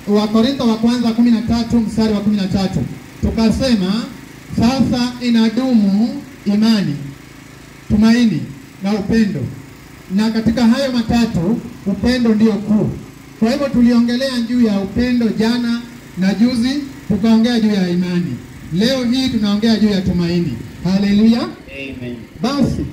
Wakorintho wa kwanza kumi na tatu mstari wa kumi na tatu tukasema sasa inadumu imani, tumaini na upendo, na katika hayo matatu upendo ndio kuu. Kwa hivyo tuliongelea juu ya upendo jana na juzi, tukaongea juu ya imani. Leo hii tunaongea juu ya tumaini. Haleluya! Amen. Basi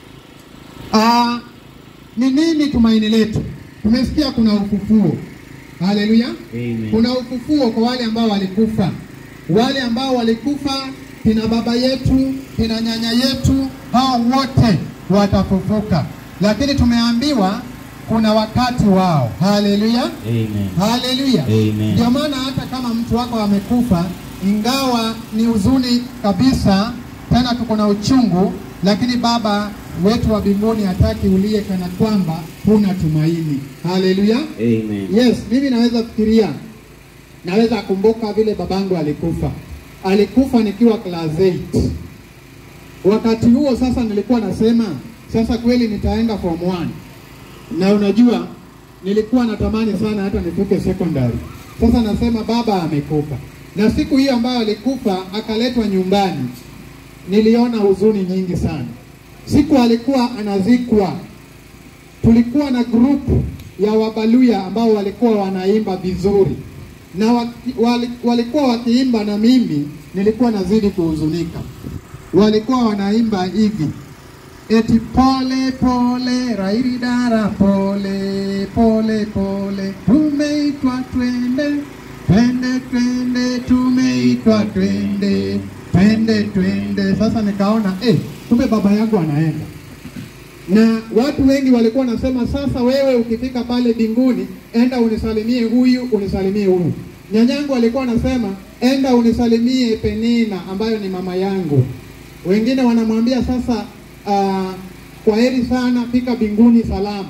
ah, ni nini tumaini letu? Tumesikia kuna ufufuo. Haleluya! Amen. Kuna ufufuo kwa wale ambao walikufa, wale ambao walikufa, kina baba yetu, kina nyanya yetu, hao wote watafufuka, lakini tumeambiwa kuna wakati wao. Haleluya! Amen. Haleluya. Amen. Ndio maana hata kama mtu wako amekufa, ingawa ni huzuni kabisa, tena tuko na uchungu, lakini Baba wetu wa mbinguni hataki ulie kana kwamba huna tumaini. Haleluya. Amen. Yes, mimi naweza fikiria, naweza kumbuka vile babangu alikufa. Alikufa nikiwa class 8. Wakati huo sasa nilikuwa nasema sasa kweli nitaenda form 1 na unajua nilikuwa natamani sana hata nifike secondary. Sasa nasema baba amekufa, na siku hiyo ambayo alikufa akaletwa nyumbani, niliona huzuni nyingi sana. Siku alikuwa anazikwa, tulikuwa na group ya Wabaluya ambao walikuwa wanaimba vizuri na waki, wali, walikuwa wakiimba na mimi nilikuwa nazidi kuhuzunika. Walikuwa wanaimba hivi eti pole pole rairidara pole pole pole tumeitwa twende twende twende tumeitwa twende twende twende. Sasa nikaona eh, kumbe baba yangu anaenda na watu wengi walikuwa wanasema sasa, wewe ukifika pale binguni, enda unisalimie huyu, unisalimie huyu. Nyanyangu alikuwa anasema enda unisalimie Penina ambayo ni mama yangu. Wengine wanamwambia sasa, uh, kwa heri sana, fika binguni salama.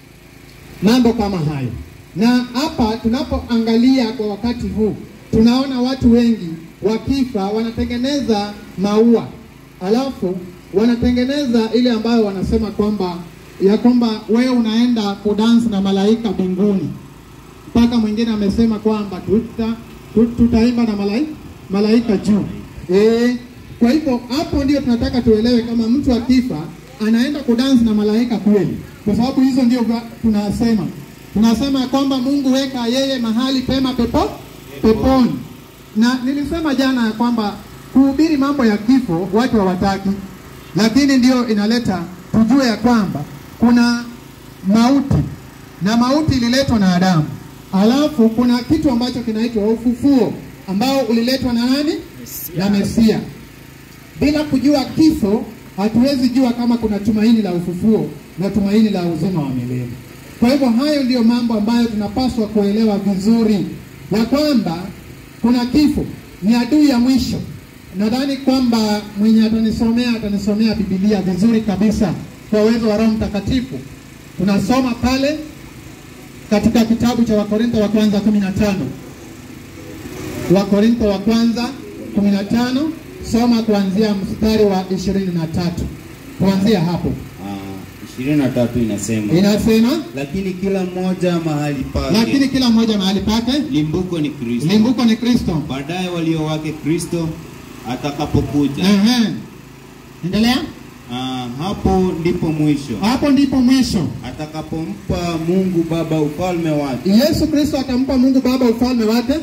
Mambo kama hayo. Na hapa tunapoangalia kwa wakati huu, tunaona watu wengi wakifa wanatengeneza maua, alafu wanatengeneza ile ambayo wanasema kwamba ya kwamba wewe unaenda kudansi na malaika mbinguni. Mpaka mwingine amesema kwamba tuta, tu- tutaimba na malaika, malaika juu. Eh, kwa hivyo hapo ndio tunataka tuelewe kama mtu akifa anaenda kudansi na malaika kweli, kwa sababu hizo ndio va- tunasema tunasema ya kwamba Mungu weka yeye mahali pema pepo peponi. Na nilisema jana ya kwamba kuhubiri mambo ya kifo watu hawataki, lakini ndio inaleta tujue ya kwamba kuna mauti na mauti ililetwa na Adamu, alafu kuna kitu ambacho kinaitwa ufufuo ambao uliletwa na nani? Na Mesia. Bila kujua kifo, hatuwezi jua kama kuna tumaini la ufufuo na tumaini la uzima wa milele. Kwa hivyo hayo ndiyo mambo ambayo tunapaswa kuelewa vizuri, ya kwamba kuna kifo, ni adui ya mwisho. Nadhani kwamba mwenye atanisomea atanisomea Biblia vizuri kabisa kwa uwezo wa Roho Mtakatifu. Tunasoma pale katika kitabu cha Wakorintho wa kwanza 15 Wakorintho wa kwanza 15 soma kuanzia mstari wa 23 kuanzia hapo Ah, ishirini na tatu inasema inasema, lakini kila mmoja mahali pake lakini kila mmoja mahali pake, limbuko ni Kristo. limbuko ni Kristo. Baadaye walio wake Kristo atakapokuja. Ehe, endelea. Ah, hapo ndipo mwisho Hapo ndipo mwisho. atakapompa Mungu Baba ufalme wake, Yesu Kristo atampa Mungu Baba ufalme wake,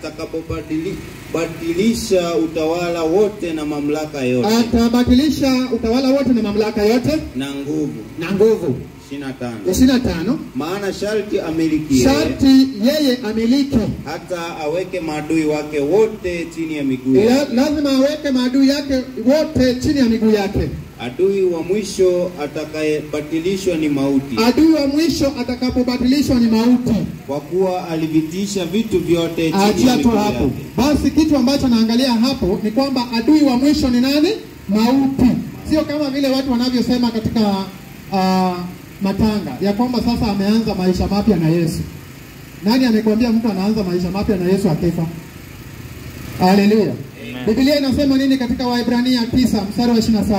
atakapobadilisha utawala wote na mamlaka yote atabatilisha utawala wote na mamlaka yote na nguvu. na nguvu. 25 ishirini na tano maana sharti amiliki yeye, sharti yeye amiliki hata aweke maadui wake wote chini ya miguu yake. La, lazima aweke maadui yake wote chini ya miguu yake. Adui wa mwisho atakayebatilishwa ni mauti, Adui wa mwisho atakapobatilishwa ni mauti. kwa kuwa alivitisha vitu vyote chini ya Achia tu miguu hapo. yake. Basi kitu ambacho naangalia hapo ni kwamba adui wa mwisho ni nani? Mauti. Sio kama vile watu wanavyosema katika uh, matanga ya kwamba sasa ameanza maisha mapya na Yesu. Nani amekwambia mtu anaanza maisha mapya na Yesu akifa? Haleluya. Biblia inasema nini katika Waebrania 9 mstari wa 27?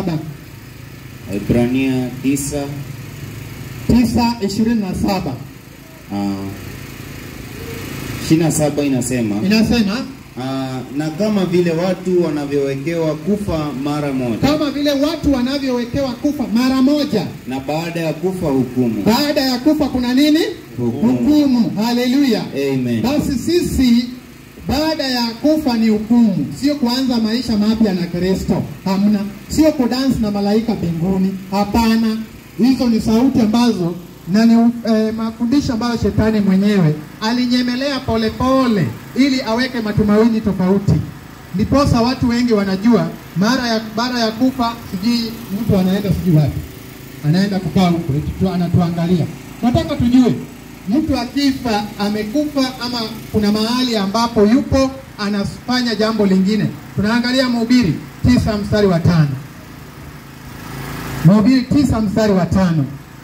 Ibrania 9 9:27. ah, ishirini na saba inasema inasema ah, na kama vile watu wanavyowekewa kufa mara moja kama vile watu wanavyowekewa kufa mara moja, na baada ya kufa hukumu. baada ya kufa kuna nini? Hukumu. Hukumu. Haleluya! Amen. Basi sisi baada ya kufa ni hukumu, sio kuanza maisha mapya na Kristo. Hamna, sio kudansi na malaika mbinguni. Hapana, hizo ni sauti ambazo na ni eh, mafundisho ambayo shetani mwenyewe alinyemelea polepole ili aweke matumaini tofauti. Ndiposa watu wengi wanajua mara ya baada ya kufa, sijui mtu anaenda sijui wapi, anaenda kukaa huko, eti tu anatuangalia. Nataka tujue mtu akifa amekufa ama kuna mahali ambapo yupo anafanya jambo lingine. Tunaangalia Mhubiri tisa mstari wa tano. Mhubiri tisa mstari wa tano.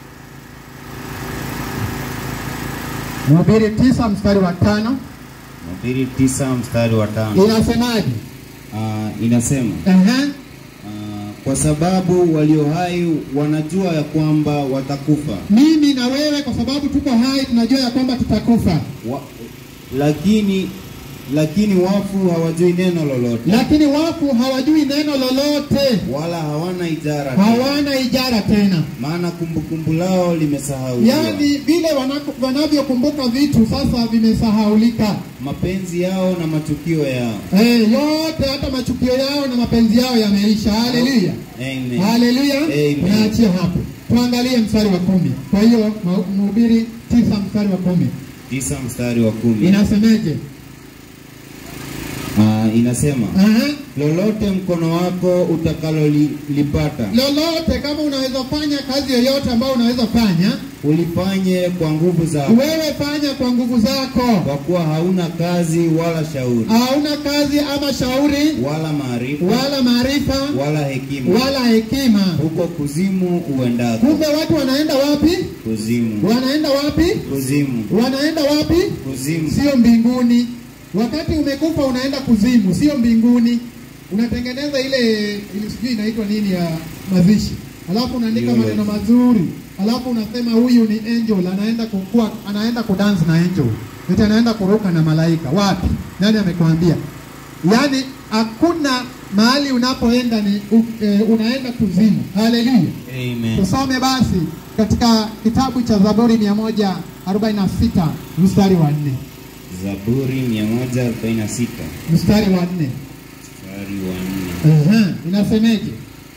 Mhubiri tisa mstari wa tano Mhubiri tisa mstari wa tano inasemaje? Ah, inasema Ehe, ah, kwa sababu walio hai wanajua ya kwamba watakufa mimi na wewe kwa sababu tuko hai tunajua ya kwamba tutakufa, wa, lakini lakini wafu hawajui neno lolote lakini wafu hawajui neno lolote, wala hawana ijara tena, hawana ijara tena. maana kumbukumbu lao limesahauliwa Yaani vile wanako- wanavyokumbuka vitu sasa vimesahaulika. mapenzi yao na matukio yao Eh, yote hata machukio yao na mapenzi yao yameisha. Haleluya, Amen. haleluya. Amen. Tunaachia hapo, tuangalie mstari wa kumi. Kwa hiyo Ma- Mhubiri tisa mstari wa kumi tisa mstari wa kumi inasemeje? Ah, inasema Aha. lolote mkono wako utakalolipata Lolote kama unaweza fanya kazi yoyote ambayo unaweza fanya, ulifanye kwa nguvu zako wewe fanya kwa nguvu zako. kwa kuwa hauna kazi wala shauri Hauna kazi ama shauri wala maarifa wala maarifa wala hekima wala hekima. huko kuzimu uendako Kumbe watu wanaenda wapi? kuzimu Wanaenda wapi? kuzimu Wanaenda wapi? kuzimu Sio mbinguni. Wakati umekufa unaenda kuzimu, sio mbinguni. Unatengeneza ile ile sijui inaitwa nini ya mazishi, alafu unaandika Eulogy. maneno mazuri, alafu unasema huyu ni angel, anaenda kukua, anaenda kudance na angel, eti anaenda kuruka na malaika. Wapi? Nani amekwambia? Yaani hakuna mahali unapoenda ni u, e, unaenda kuzimu. Haleluya! Amen. Tusome basi katika kitabu cha Zaburi 146 mstari wa nne Zaburi 146 mstari wa nne mstari wa 4 Ehe, inasemeje?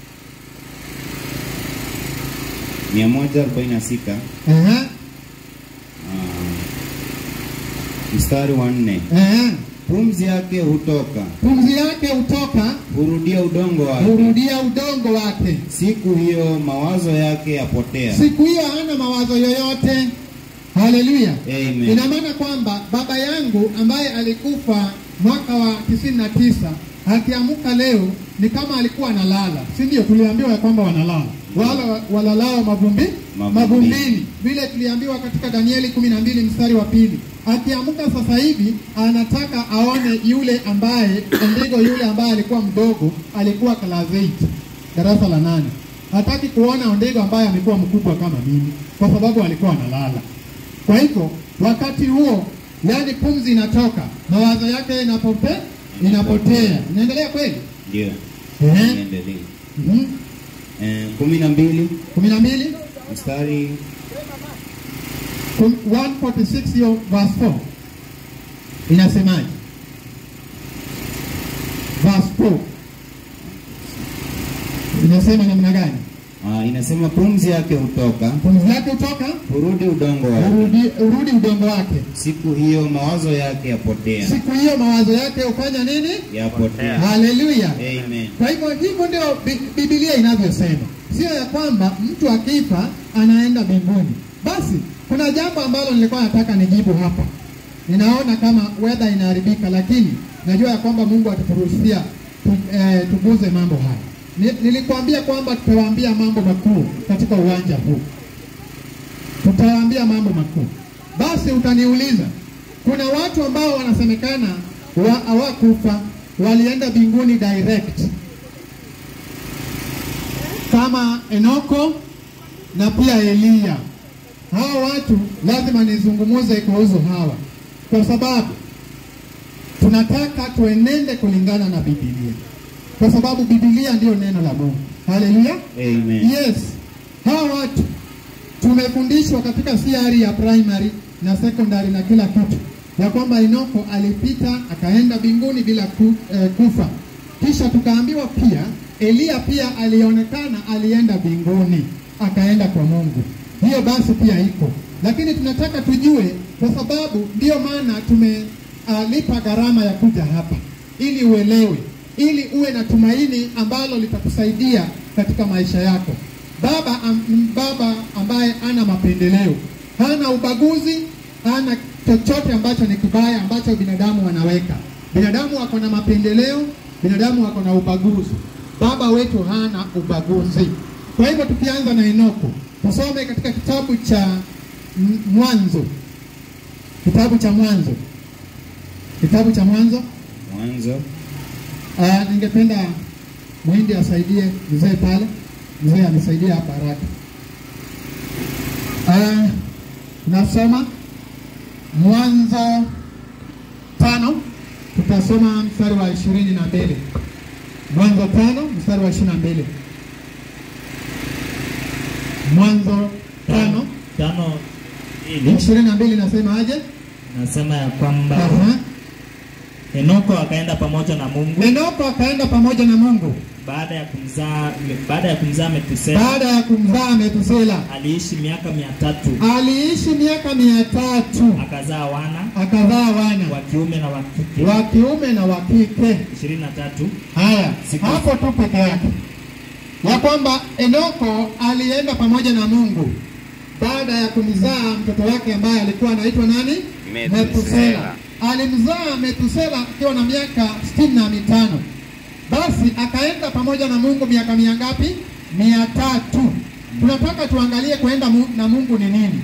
146 Ehe, ah, mstari wa 4 ehe. pumzi yake hutoka Pumzi yake hutoka hurudia udongo wake hurudia udongo wake. siku hiyo mawazo yake yapotea Siku hiyo hana mawazo yoyote. Haleluya! Amen. Ina maana kwamba baba yangu ambaye alikufa mwaka wa tisini na tisa akiamuka leo ni kama alikuwa analala, si ndio? Tuliambiwa ya kwamba wanalala wala walalao mavumbi Mavumbini. mavumbini, vile tuliambiwa katika Danieli kumi na mbili mstari wa pili. Akiamuka sasa hivi anataka aone yule ambaye ndigo yule ambaye alikuwa mdogo, alikuwa class 8 darasa la nane. Hataki kuona Ondego ambaye amekuwa mkubwa kama mimi, kwa sababu alikuwa analala. Kwa hivyo wakati huo, yani pumzi inatoka, mawazo yake inapote, inapotea. Inaendelea kweli? ndio Ehe. Niendelee. Mhm. Eh, kumi na mbili kumi na mbili mstari kum- 146 hiyo verse 4 inasemaje? Verse 4 inasema namna gani? ah, inasema pumzi yake hutoka Pumzi yake hutoka, hurudi udongo wake urudi, urudi udongo wake. siku hiyo mawazo yake yapotea Siku hiyo mawazo yake hufanya nini? yapotea Haleluya! Amen. Kwa hivyo hivyo ndio Bi- Biblia inavyosema, sio ya kwamba mtu akifa anaenda mbinguni. Basi kuna jambo ambalo nilikuwa nataka nijibu hapa. Ninaona kama weather inaharibika, lakini najua ya kwamba Mungu ataturuhusia tu, eh, tuguze mambo haya. Ni, nilikwambia kwamba tutawaambia mambo makuu katika uwanja huu, tutawaambia mambo makuu. Basi utaniuliza, kuna watu ambao wanasemekana wa- hawakufa walienda mbinguni direct kama Enoko na pia Eliya. Hawa watu lazima nizungumuze kuhusu hawa, kwa sababu tunataka tuenende kulingana na Biblia, kwa sababu Biblia ndiyo neno la Mungu. Haleluya! Amen. Yes, hawa watu tumefundishwa katika CRE ya primary na secondary na kila kitu ya kwamba Enoko alipita akaenda mbinguni bila ku, eh, kufa. Kisha tukaambiwa pia Eliya pia alionekana alienda mbinguni akaenda kwa Mungu. Hiyo basi pia iko, lakini tunataka tujue, kwa sababu ndiyo maana tumelipa gharama ya kuja hapa ili uelewe, ili uwe na tumaini ambalo litakusaidia katika maisha yako. Baba, am, baba ambaye ana mapendeleo, hana ubaguzi, hana chochote ambacho ni kibaya ambacho binadamu wanaweka. Binadamu wako na mapendeleo, binadamu wako na ubaguzi. Baba wetu hana ubaguzi. Kwa hivyo tukianza na Enoko, tusome katika kitabu cha M- Mwanzo, kitabu cha Mwanzo, kitabu cha Mwanzo. Mwanzo Uh, ningependa Mwindi asaidie mzee pale, mzee anisaidie hapa haraka. Uh, nasoma Mwanzo tano, tutasoma mstari wa ishirini na mbili. Mwanzo tano mstari wa ishirini na mbili. Mwanzo tano tano ili ishirini na mbili nasema aje? nasema ya kwamba Aha. Henoko akaenda pamoja na Mungu Enoko akaenda pamoja na Mungu baada ya kumzaa baada ya kumzaa Metusela baada ya kumzaa Metusela. aliishi miaka mia tatu aliishi miaka mia tatu akazaa wana akazaa wana wa kiume na wa kike wa kiume na wa kike. ishirini na tatu Haya, Siku- hapo tu peke yake ya kwamba Enoko alienda pamoja na Mungu baada ya kumzaa mtoto wake ambaye alikuwa anaitwa nani? Metusela. Alimzaa Metusela akiwa na miaka sitini na mitano. Basi akaenda pamoja na Mungu miaka mia ngapi? Mia tatu. Tunataka tuangalie kuenda mu- na Mungu ni nini.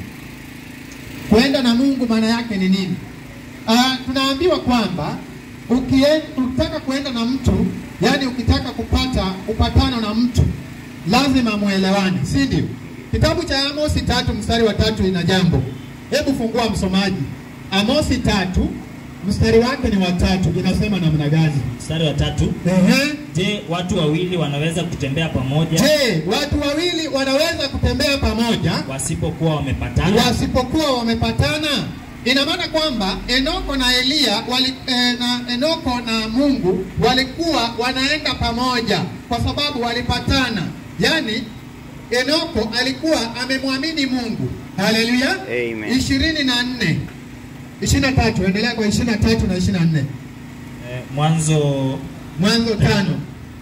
Kuenda na Mungu maana yake ni nini? Ah, tunaambiwa kwamba ukien- ukitaka kuenda na mtu, yani ukitaka kupata upatano na mtu lazima muelewane, si ndio? Kitabu cha Amosi tatu mstari wa tatu ina jambo. Hebu fungua msomaji, Amosi tatu mstari wake ni wa tatu, inasema namna gani? mstari wa tatu Ehe. je watu wawili wanaweza kutembea pamoja Je, watu wawili wanaweza kutembea pamoja wasipokuwa wamepatana wasipokuwa wamepatana? Ina maana kwamba Enoko na Eliya wali, eh, na Enoko na Mungu walikuwa wanaenda pamoja kwa sababu walipatana. Yaani Enoko alikuwa amemwamini Mungu. Haleluya. Amen. ishirini na nne ishirini na tatu endelea kwa ishirini na tatu na ishirini na nne eh, mwanzo Mwanzo tano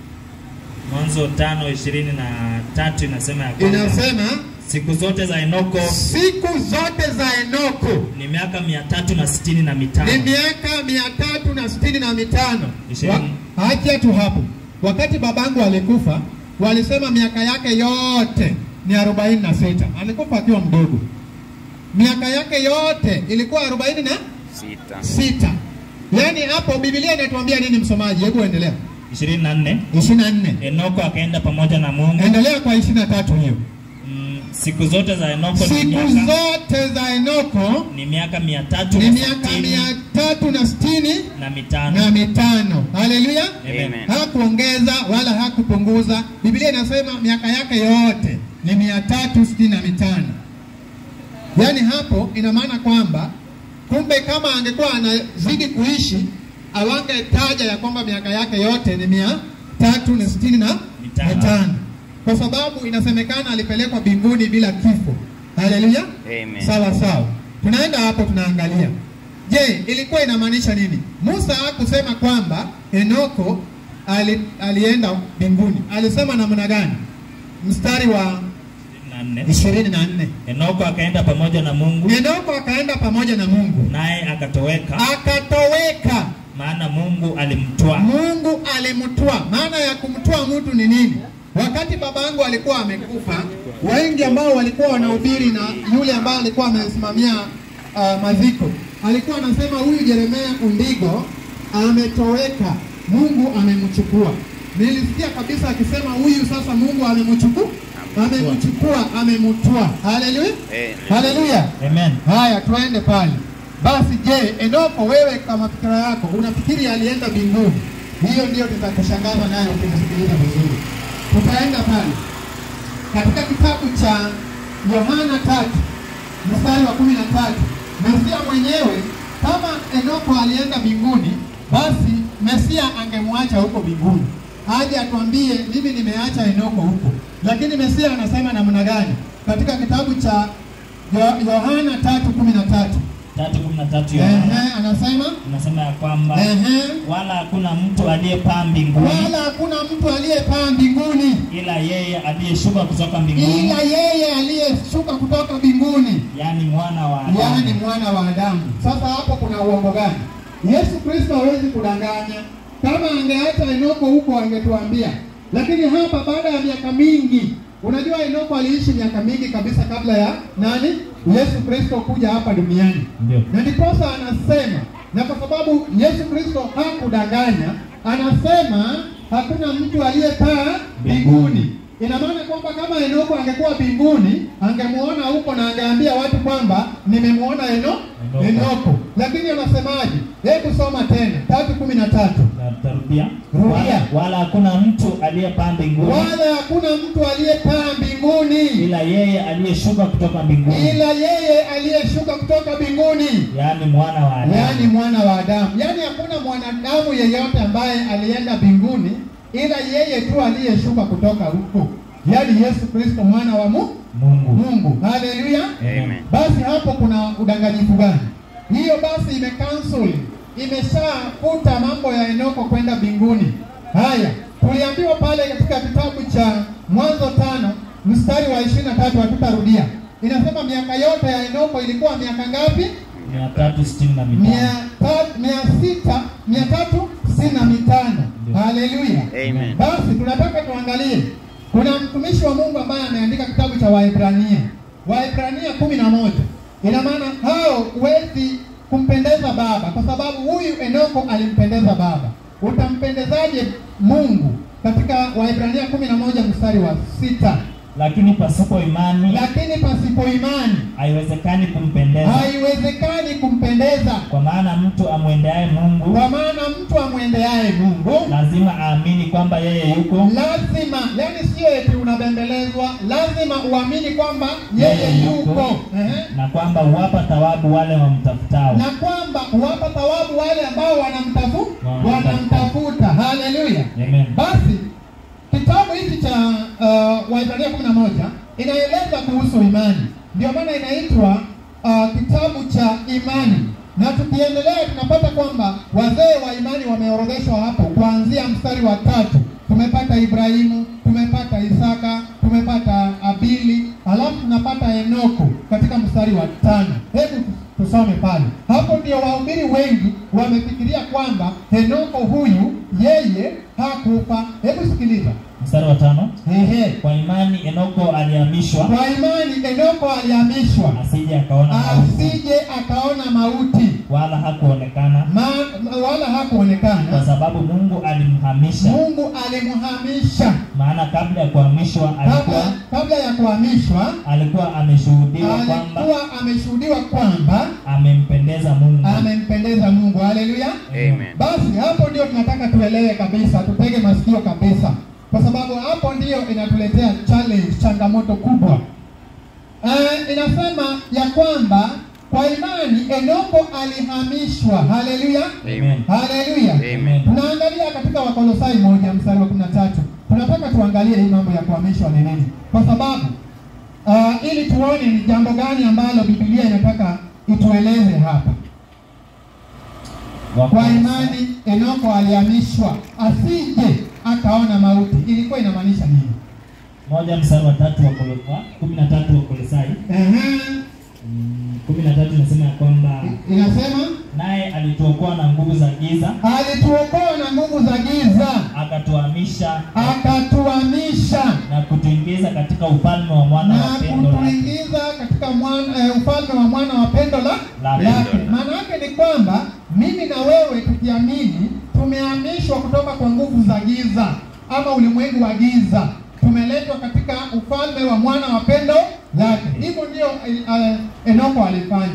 mwanzo tano ishirini na tatu inasema ya kwamba inasema siku zote za Enoko siku zote za Enoko ni miaka mia tatu na sitini na mitano ni miaka mia tatu na sitini na mitano. Ishirini. Wa- Hacha tu hapo, wakati babangu alikufa walisema miaka yake yote ni arobaini na sita. Alikufa akiwa mdogo, miaka yake yote ilikuwa arobaini na Sita. sita. Yaani hapo Biblia inatuambia nini, msomaji? Hebu endelea ishirini na nne ishirini na nne Enoko akaenda pamoja na Mungu endelea kwa ishirini na tatu hiyo. mm, siku zote za Enoko ni Siku miaka, zote za Enoko ni miaka mia tatu ni na miaka sitini mia tatu na sitini na na mitano mitano. Haleluya! Amen. Amen. hakuongeza wala hakupunguza. Biblia inasema miaka yake yote ni mia tatu sitini na mitano. Yaani hapo ina maana kwamba kumbe kama angekuwa anazidi kuishi awangetaja ya kwamba miaka yake yote ni mia tatu na sitini na Mitano. mitano, kwa sababu inasemekana alipelekwa mbinguni bila kifo. Haleluya! Amen. Sawa sawa, tunaenda hapo, tunaangalia. Je, ilikuwa inamaanisha nini? Musa hakusema kwamba Enoko ali, alienda mbinguni. Alisema namna gani? Mstari wa na nne ishirini na nne Enoko akaenda pamoja na Mungu Enoko akaenda pamoja na Mungu naye akatoweka, akatoweka. maana Mungu alimtwaa. Mungu alimtwaa. Maana ya kumtwaa mtu ni nini? Wakati babangu alikuwa amekufa, wengi ambao walikuwa wanahubiri na yule ambaye alikuwa amesimamia uh, maziko alikuwa anasema huyu Yeremia Undigo ametoweka, Mungu amemchukua. Nilisikia kabisa akisema huyu sasa Mungu amemchukua, amemchukua, amemtwaa. Haleluya, Amen. haleluya. Amen. Haya, tuende pale Basi je, Enoko, wewe kama fikira yako unafikiri alienda mbinguni? Hiyo ndio tutakushangaza nayo ukimsikiliza vizuri. Tutaenda pale katika kitabu cha Yohana tatu mstari wa kumi na tatu Mesia mwenyewe kama Enoko alienda mbinguni, basi Mesia angemwacha huko mbinguni aje atuambie mimi nimeacha Enoko huko. Lakini Mesia anasema namna gani? Katika kitabu cha Yo- Yohana tatu kumi na tatu tatu kumi na tatu Yohana Ehe, anasema inasema ya kwamba ehe, wala hakuna mtu aliyepaa mbinguni wala hakuna mtu aliyepaa mbinguni ila yeye aliyeshuka kutoka mbinguni ila yeye aliyeshuka kutoka mbinguni, yaani mwana wa Adamu. yaani mwana wa Adamu. Sasa hapo kuna uongo gani? Yesu Kristo hawezi kudanganya. Kama angeacha Enoko huko angetuambia, lakini hapa baada ya miaka mingi, unajua Enoko aliishi miaka mingi kabisa kabla ya nani? Yesu Kristo kuja hapa duniani. Ndio. na ndiposa anasema, na kwa sababu Yesu Kristo hakudanganya, anasema hakuna mtu aliyepaa mbinguni. Ina maana kwamba kama Enoko angekuwa mbinguni, angemuona huko na angeambia watu kwamba nimemuona Eno Enoko. Enoko. Lakini anasemaje? Hebu soma tena tatu kumi na tatu. Na tutarudia Rudia. wala, wala hakuna mtu aliyepaa mbinguni Wala hakuna mtu aliyepaa mbinguni ila yeye aliyeshuka kutoka mbinguni ila yeye aliyeshuka kutoka mbinguni yaani mwana wa Adamu. yaani mwana wa Adamu. Yaani hakuna mwanadamu yeyote ambaye alienda mbinguni ila yeye tu aliyeshuka kutoka huko, yaani Yesu Kristo mwana wa Mu- Mungu. Mungu. Haleluya! Amen. Basi hapo kuna udanganyifu gani? Hiyo basi imekansel, imeshafuta mambo ya Enoko kwenda mbinguni. Haya, tuliambiwa pale katika kitabu cha Mwanzo tano mstari wa ishirini na tatu hatutarudia. Inasema miaka yote ya Enoko ilikuwa miaka ngapi? mia tatu sitini na mitano mia ta- mia sita mia tatu sitini na mitano. Ndio. Haleluya! Amen. Basi tunataka tuangalie, kuna mtumishi wa Mungu ambaye ameandika kitabu cha Waebrania, Waebrania kumi na moja. Ina maana hao huwezi kumpendeza Baba kwa sababu huyu Enoko alimpendeza Baba. Utampendezaje Mungu? Katika Waebrania kumi na moja mstari wa sita, lakini pasipo imani lakini pasipo imani haiwezekani kumpendeza haiwezekani kumpendeza, kwa maana mtu amwendeaye Mungu kwa maana mtu amwendeaye Mungu lazima aamini kwamba yeye yuko lazima yani, sio eti unabembelezwa, lazima uamini kwamba yeye yuko Ehe. na kwamba huwapa thawabu wale wamtafutao. na kwamba huwapa thawabu wale ambao wanamtafu Wanamtafuta. wanamtafuta. Haleluya! Amen. Basi kitabu hiki cha uh, Waebrania kumi na moja inaeleza kuhusu imani, ndio maana inaitwa uh, kitabu cha imani, na tukiendelea tunapata kwamba wazee wa imani wameorodheshwa hapo kuanzia mstari wa tatu. Tumepata Ibrahimu, tumepata Isaka, tumepata Abili, alafu tunapata Enoko katika mstari wa tano. Hebu tusome pale. Hapo ndio wahubiri wengi wamefikiria kwamba Enoko huyu yeye hakufa. Hebu sikiliza. Mstari wa tano, Ehe. kwa imani Enoko alihamishwa Kwa imani Enoko alihamishwa asije akaona mauti, asije akaona mauti wala hakuonekana, ma, wala kwa hakuonekana. sababu Mungu alimhamisha. Mungu alimhamisha Maana kabla ya kuhamishwa alikuwa kabla, kabla ya kuhamishwa, alikuwa ameshuhudiwa kwamba alikuwa ameshuhudiwa kwamba amempendeza Mungu. amempendeza Mungu. Haleluya! Amen. Basi hapo ndio tunataka tuelewe kabisa, tutege masikio kabisa, kwa sababu hapo ndio inatuletea challenge, changamoto kubwa. Eh, inasema ya kwamba kwa imani Enoko alihamishwa. Haleluya, Amen. haleluya. Amen. Tunaangalia katika Wakolosai moja mstari wa kumi na tatu. Tunataka tuangalie hii mambo ya kuhamishwa ni nini, kwa sababu uh, ili tuone ni jambo gani ambalo Biblia inataka itueleze hapa. Kwa imani Enoko alihamishwa asije akaona mauti. Ilikuwa inamaanisha nini? moja mstari wa tatu wa Kolo- wa kumi na tatu wa Kolosai Ehe, Mm, kumi na tatu inasema ya kwamba inasema naye alituokoa na nguvu za giza alituokoa na nguvu za giza akatuhamisha akatuhamisha na kutuingiza katika ufalme wa mwana na wa pendo lake. kutuingiza katika mwana, eh, ufalme wa mwana wa pendo la La lake. pendo. Maana yake ni kwamba mimi na wewe tukiamini, tumehamishwa kutoka kwa nguvu za giza ama ulimwengu wa giza, tumeletwa katika ufalme wa mwana wa pendo lake. Hivyo ndio eh, eh, Enoko alifanya.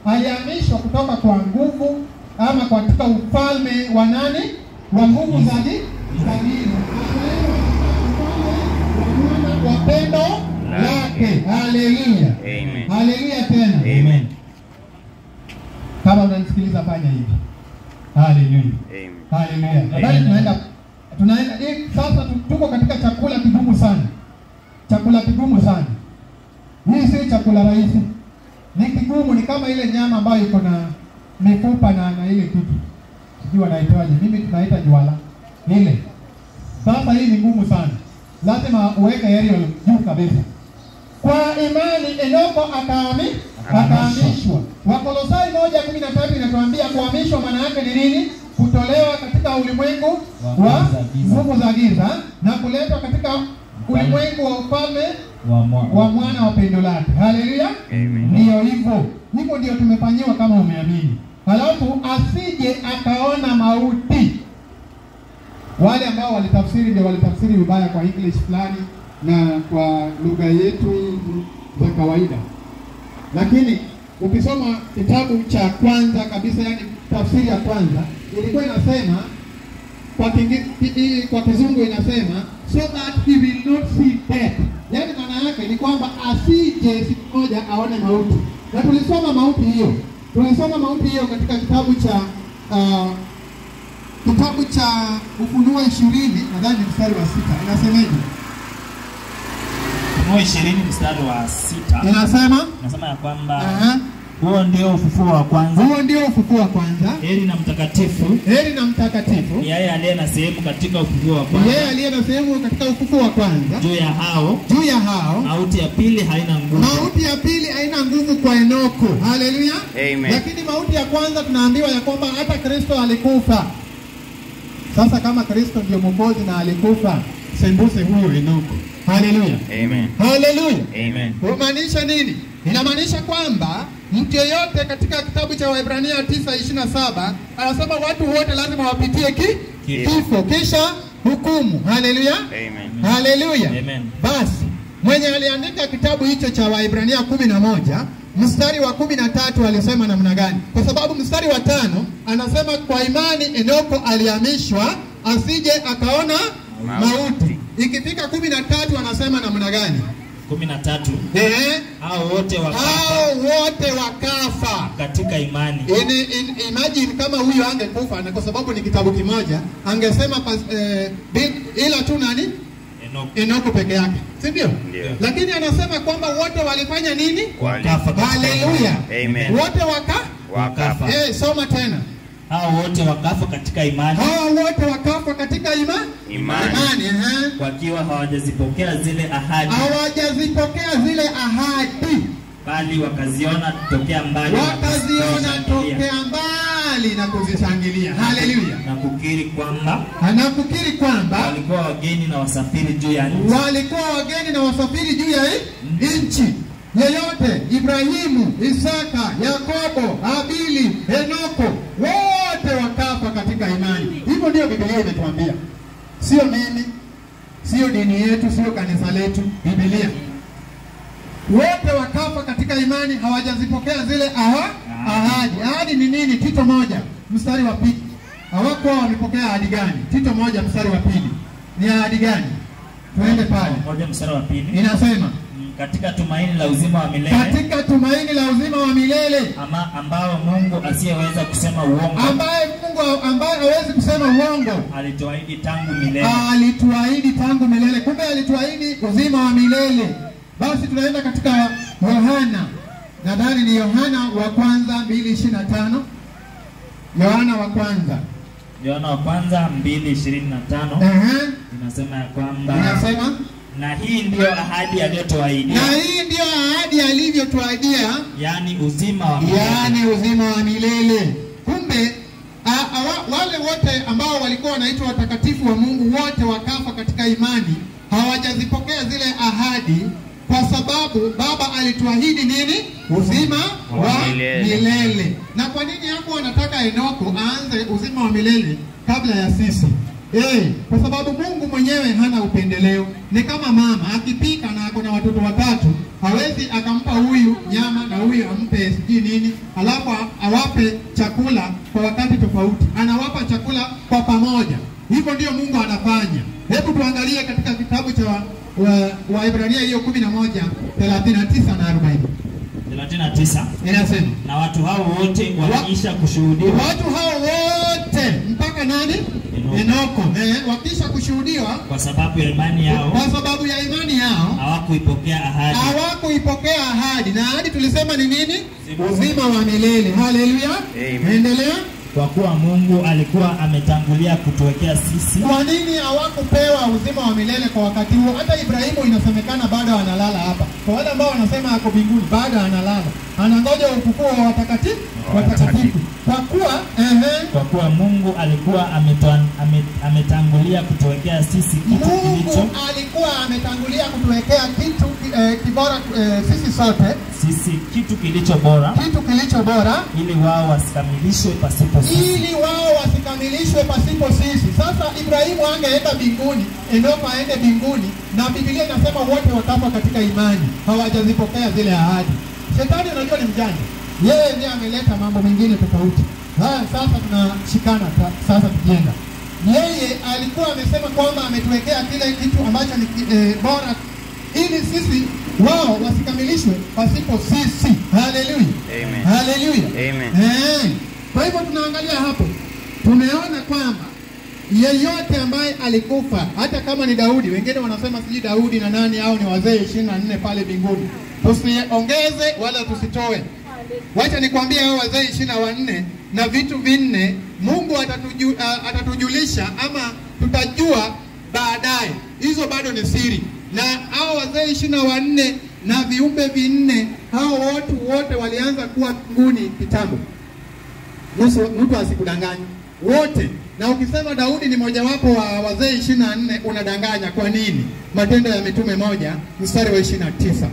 alihamishwa kutoka kwa nguvu ama katika ufalme wa nani? Wa nguvu za gi- za giza. Akaletwa katika ufalme wa mwana wa pendo lake. Haleluya, Amen. haleluya tena. Amen. Kama unanisikiliza fanya hivi. Haleluya. Amen. Haleluya. Nadhani tunaenda tunaenda eh, sasa tu- tuko katika chakula kigumu sana. Chakula kigumu sana. Hii si chakula rahisi. Ni kigumu, ni kama ile nyama ambayo iko na mifupa na, na ile kitu. Sijui wanaitoaje. Mimi tunaita jwala. Ile. Sasa hii ni ngumu sana. Lazima uweke aerial juu kabisa. Kwa imani Enoko akaami akahamishwa. Wakolosai moja kumi na tatu inatuambia kuhamishwa maana yake ni nini? Kutolewa katika ulimwengu wa nguvu za giza na kuletwa katika ulimwengu wa ufalme wa mwana wa pendo lake. Haleluya! Amen. Ndiyo hivyo, hivyo ndio tumefanyiwa kama umeamini. Halafu asije akaona mauti. Wale ambao walitafsiri ndio walitafsiri vibaya kwa English fulani na kwa lugha yetu hii za kawaida, lakini ukisoma kitabu cha kwanza kabisa, yani tafsiri ya kwanza ilikuwa inasema kwa kingi, ki, i- kwa kizungu inasema so that he will not see death. Yaani maana yake ni kwamba asije siku moja aone mauti, na tulisoma mauti hiyo, tulisoma mauti hiyo katika kitabu cha uh, kitabu cha Ufunuo ishirini nadhani mstari wa sita inasemaje? Ufunuo ishirini mstari wa sita Inasema nasema ya kwamba aha, huo ndio ufufuo wa kwanza. huo ndio ufufuo wa kwanza. Heri na mtakatifu Heri na mtakatifu ni yeye aliye na sehemu katika ufufuo wa ni yeye kwanza. aliye na sehemu katika ufufuo wa kwanza. Juu ya hao Juu ya hao mauti ya pili haina nguvu. Mauti ya pili haina nguvu kwa Enoko. Haleluya. Amen. Lakini mauti ya kwanza tunaambiwa ya kwamba hata Kristo alikufa. Sasa kama Kristo ndio mwokozi na alikufa, sembuse huyo Enoko. Haleluya. Amen. Haleluya. Amen. Kumaanisha nini? Inamaanisha kwamba mtu yeyote katika kitabu cha Waebrania 9:27 anasema watu wote lazima wapitie ki Kifo. kifo kisha hukumu. Haleluya. Amen. Haleluya. Amen. Basi mwenye aliandika kitabu hicho cha Waebrania kumi na moja mstari wa kumi na tatu alisema namna gani? Kwa sababu mstari wa tano anasema kwa imani Enoko alihamishwa asije akaona Mauti. mauti. Ikifika kumi na tatu anasema namna gani? kumi na tatu Eh, hao wote wakafa hao wote wakafa. katika imani. In, in, imagine kama huyo angekufa, na kwa sababu ni kitabu kimoja, angesema pas, eh, bi- ila tu nani Enoko Enoko peke yake, si ndio? Ndio. Lakini anasema kwamba wote walifanya nini? wakafa katika Haleluya! Amen. Wote waka Wakafa. eh, soma tena. hao wote wakafa katika imani Hawa wote wakafa katika ima Imani. imani eh. wakiwa hawajazipokea zile ahadi, hawajazipokea zile ahadi, bali wakaziona tokea mbali na wakaziona kuzishangilia, tokea mbali na kuzishangilia. Haleluya! na kukiri kwamba Anafikiri kwamba walikuwa wageni na wasafiri juu ya nchi. walikuwa wageni na wasafiri juu ya hii nchi yeyote, Ibrahimu, Isaka, Yakobo, Habili, Henoko, wote wakafa katika imani. Hivyo ndio Biblia imetuambia, sio mimi, sio dini yetu, sio kanisa letu, Biblia. Wote wakafa katika imani, hawajazipokea zile aha, ahadi. Ahadi ni nini? Tito moja mstari wa pili. Hawakuwa wamepokea ahadi gani? Tito moja mstari wa pili ni ahadi gani? Tuende pale, Moja mstari wa pili inasema Mm, katika tumaini la uzima wa milele katika tumaini la uzima wa milele ama ambao Mungu asiyeweza kusema uongo ambaye Mungu ambaye hawezi kusema uongo alituahidi tangu milele. alituahidi tangu milele. Kumbe alituahidi uzima wa milele. Basi tunaenda katika Yohana, nadhani ni Yohana wa kwanza mbili ishirini na tano Yohana wa kwanza Yohana wa kwanza mbili ishirini na tano Ehe, inasema ya kwamba inasema na hii ndiyo ahadi aliyotuahidia, na hii ndiyo ahadi alivyotuahidia yaani uzima wa milele. yaani uzima wa milele. Kumbe a, a, wa- wale wote ambao walikuwa wanaitwa watakatifu wa Mungu wote wakafa katika imani, hawajazipokea zile ahadi, kwa sababu Baba alituahidi nini? Uzima wa milele. milele. Na kwa nini hapo wanataka Enoko aanze uzima wa milele kabla ya sisi? Eh, kwa sababu Mungu mwenyewe hana upendeleo. Ni kama mama akipika na ako na watoto watatu, hawezi akampa huyu nyama na huyu ampe sijui nini, alafu a- awape chakula kwa wakati tofauti. Anawapa chakula kwa pamoja. Hivyo ndio Mungu anafanya. Hebu tuangalie katika kitabu cha Waebrania wa, Waebrania hiyo kumi na moja thelathini na tisa na arobaini 39 inasema na watu hao wote waliisha kushuhudiwa watu hao wote mpaka nani? Enoko. Enoko eh, wakisha kushuhudiwa kwa sababu ya imani yao kwa sababu ya imani yao hawakuipokea ahadi hawakuipokea ahadi, na ahadi tulisema ni nini? Uzima wa milele. Haleluya, Amen. endelea. kwa kuwa Mungu alikuwa ametangulia kutuwekea sisi Kwa nini hawakupewa uzima wa milele kwa wakati huo? Hata Ibrahimu inasemekana bado analala hapa. Kwa wale ambao wanasema ako mbinguni, bado analala, anangoja ufufuo wa watakatifu watakatifu. Kwa kuwa ehe, kwa kuwa Mungu alikuwa ametwa- ame, ametangulia kutuwekea sisi kitu kilicho Mungu alikuwa ametangulia kutuwekea kitu eh, kibora eh, sisi sote, sisi kitu kilicho bora kitu kilicho bora ili wao wasikamilishwe pasipo sisi. ili wao wasikamilishwe pasipo sisi. Sasa Ibrahimu angeenda mbinguni, Enoko aende mbinguni, na Biblia inasema wote wakafa katika imani, hawajazipokea zile ahadi. Shetani unajua ni mjanja, yeye ndiye ameleta mambo mengine tofauti. Haya, sasa tunashikana ta- sasa tukienda yeye alikuwa amesema kwamba ametuwekea kile kitu ambacho ni ki- eh, bora ili sisi wao wasikamilishwe pasipo sisi. Haleluya, Amen. haleluya, Amen. Eh, kwa hivyo tunaangalia hapo, tumeona kwamba yeyote ambaye alikufa, hata kama ni Daudi, wengine wanasema sijui Daudi na nani au ni wazee ishirini na nne pale mbinguni, tusiongeze wala tusitoe. Wacha nikwambie hao wazee ishirini na wanne na vitu vinne Mungu atatuju, uh, atatujulisha ama tutajua baadaye. Hizo bado ni siri, na hao wazee ishirini na wanne na viumbe vinne, hao watu wote walianza kuwa mbinguni kitambo. Nusu- mtu asikudanganye wote. Na ukisema Daudi ni mojawapo wa wazee ishirini na nne unadanganya. Kwa nini? Matendo ya Mitume moja mstari wa ishirini na tisa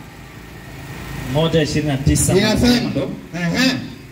moja ishirini na tisa inasema ehe,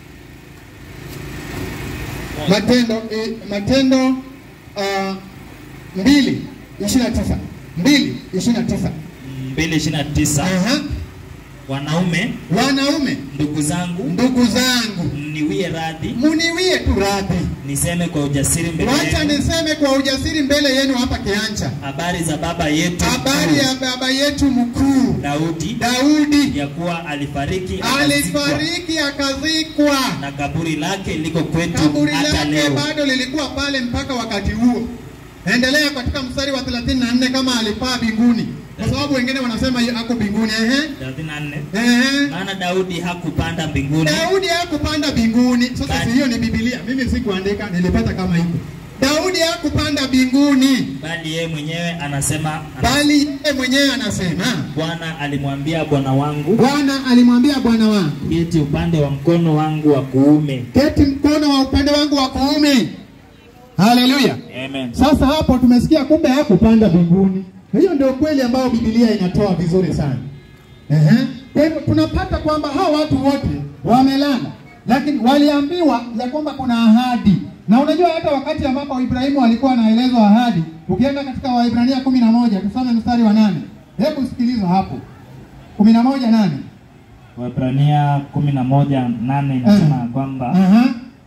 Matendo eh, Matendo uh, mbili ishirini na tisa mbili ishirini na tisa mbili ishirini na tisa Aha. wanaume Wanaume ndugu zangu ndugu zangu, mniwie radhi muniwie tu radhi, niseme kwa ujasiri mbele wacha yenu niseme kwa ujasiri mbele yenu hapa Kianja, habari za baba yetu habari ya baba yetu mkuu Daudi Daudi ya kuwa alifariki akazikwa, alifariki akazikwa, na kaburi lake liko kwetu kaburi hata lake leo. bado lilikuwa pale mpaka wakati huo. Endelea katika mstari wa 34 kama alipaa mbinguni, kwa sababu wengine wanasema yu- ako mbinguni. Ehe, 34 ehe. maana Daudi hakupanda mbinguni Daudi hakupanda mbinguni. Sasa Bali- si hiyo ni Biblia, mimi sikuandika, nilipata kama hivyo. Daudi hakupanda mbinguni, bali yeye mwenyewe anasema bali yeye mwenyewe anasema, Bwana alimwambia Bwana wangu Bwana alimwambia Bwana wangu, keti upande wa mkono wangu wa kuume. keti mkono wa upande wangu wa kuume. Haleluya! Amen. Sasa hapo tumesikia kumbe hakupanda mbinguni. Hiyo ndio kweli ambayo Biblia inatoa vizuri sana. Ehe. Kwa hivyo tunapata kwamba hao watu wote wamelala, lakini waliambiwa ya kwamba kuna ahadi. Na unajua hata wakati ambapo Ibrahimu alikuwa anaelezwa ahadi, ukienda katika Waibrania kumi na moja tusome mstari wa nane. Hebu sikiliza hapo, kumi na moja nane. Waebrania kumi na moja nane inasema ya kwamba Aha.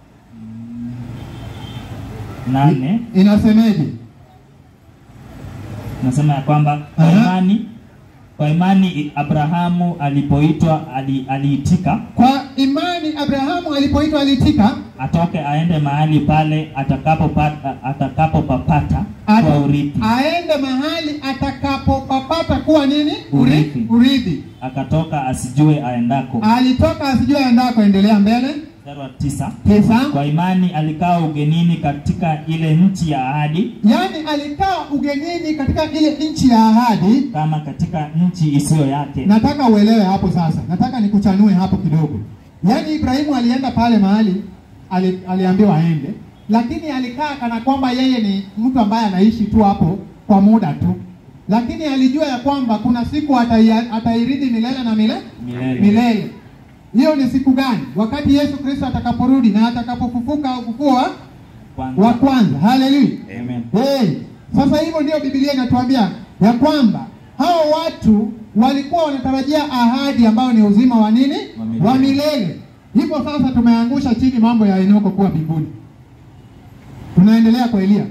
nane Inasemeje? inasema ya kwamba kwa Aha. imani kwa imani Abrahamu alipoitwa ali, aliitika Kwa imani Abrahamu alipoitwa alitika, atoke aende mahali pale atakapopata atakapopapata Ata- kwa urithi aende mahali atakapopapata kuwa nini? Urithi. Urithi. akatoka asijue aendako. Alitoka asijue aendako. Endelea mbele. Mstari wa tisa Tisa. kwa imani alikaa ugenini katika ile nchi ya ahadi Yaani alikaa ugenini katika ile nchi ya ahadi. kama katika nchi isiyo yake Nataka uelewe hapo sasa, nataka nikuchanue hapo kidogo. Yaani Ibrahimu alienda pale mahali ali, aliambiwa aende, lakini alikaa kana kwamba yeye ni mtu ambaye anaishi tu hapo kwa muda tu, lakini alijua ya kwamba kuna siku atai- atairithi milele na mile, Milele. milele. Hiyo ni siku gani? Wakati Yesu Kristo atakaporudi na atakapofufuka ufufuo wa Kwanza. wa kwanza. Haleluya. Amen. Hey, sasa hivyo ndio Biblia inatuambia ya kwamba hao watu walikuwa wanatarajia ahadi ambayo ni uzima wa nini? Wa milele. Wa milele. Hivyo sasa tumeangusha chini mambo ya Enoko kuwa mbinguni. Tunaendelea kwa Eliya.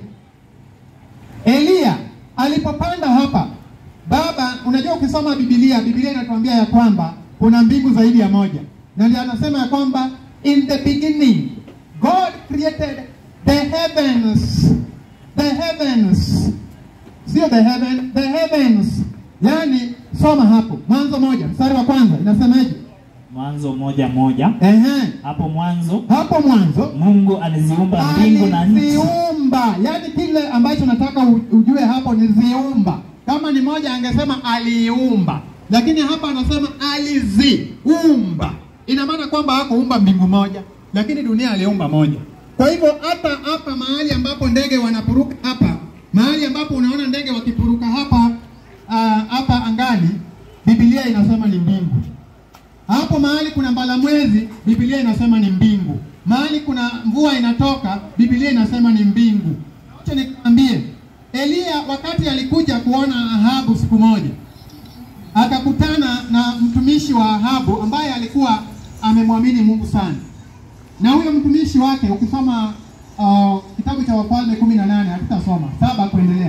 Eliya alipopanda hapa, baba, unajua ukisoma Biblia, Biblia inatuambia ya kwamba kuna mbingu zaidi ya moja, na ndio anasema ya kwamba in the beginning God created the heavens, the heavens, sio the heaven, the heavens. Yani soma hapo Mwanzo moja mstari wa kwanza inasemaje? Mwanzo moja moja. Ehe, Hapo mwanzo hapo mwanzo Mungu aliziumba mbingu na nchi. aliziumba. Yani kile ambacho nataka u- ujue hapo ni ziumba. Kama ni moja angesema aliumba, lakini hapa anasema aliziumba. Ina maana kwamba hakuumba mbingu moja, lakini dunia aliumba moja. Kwa hivyo hata hapa mahali ambapo ndege wanapuruka hapa, mahali ambapo unaona ndege wakipuruka hapa ah, hapa angani, Biblia inasema ni mbingu. Hapo mahali kuna mbalamwezi, Biblia inasema ni mbingu. Mahali kuna mvua inatoka, Biblia inasema ni mbingu. Acha nikwambie, Eliya wakati alikuja kuona Ahabu siku moja, akakutana na mtumishi wa Ahabu ambaye alikuwa amemwamini Mungu sana, na huyo mtumishi wake ukisoma uh, kitabu cha Wafalme kumi na nane hatutasoma saba kuendelea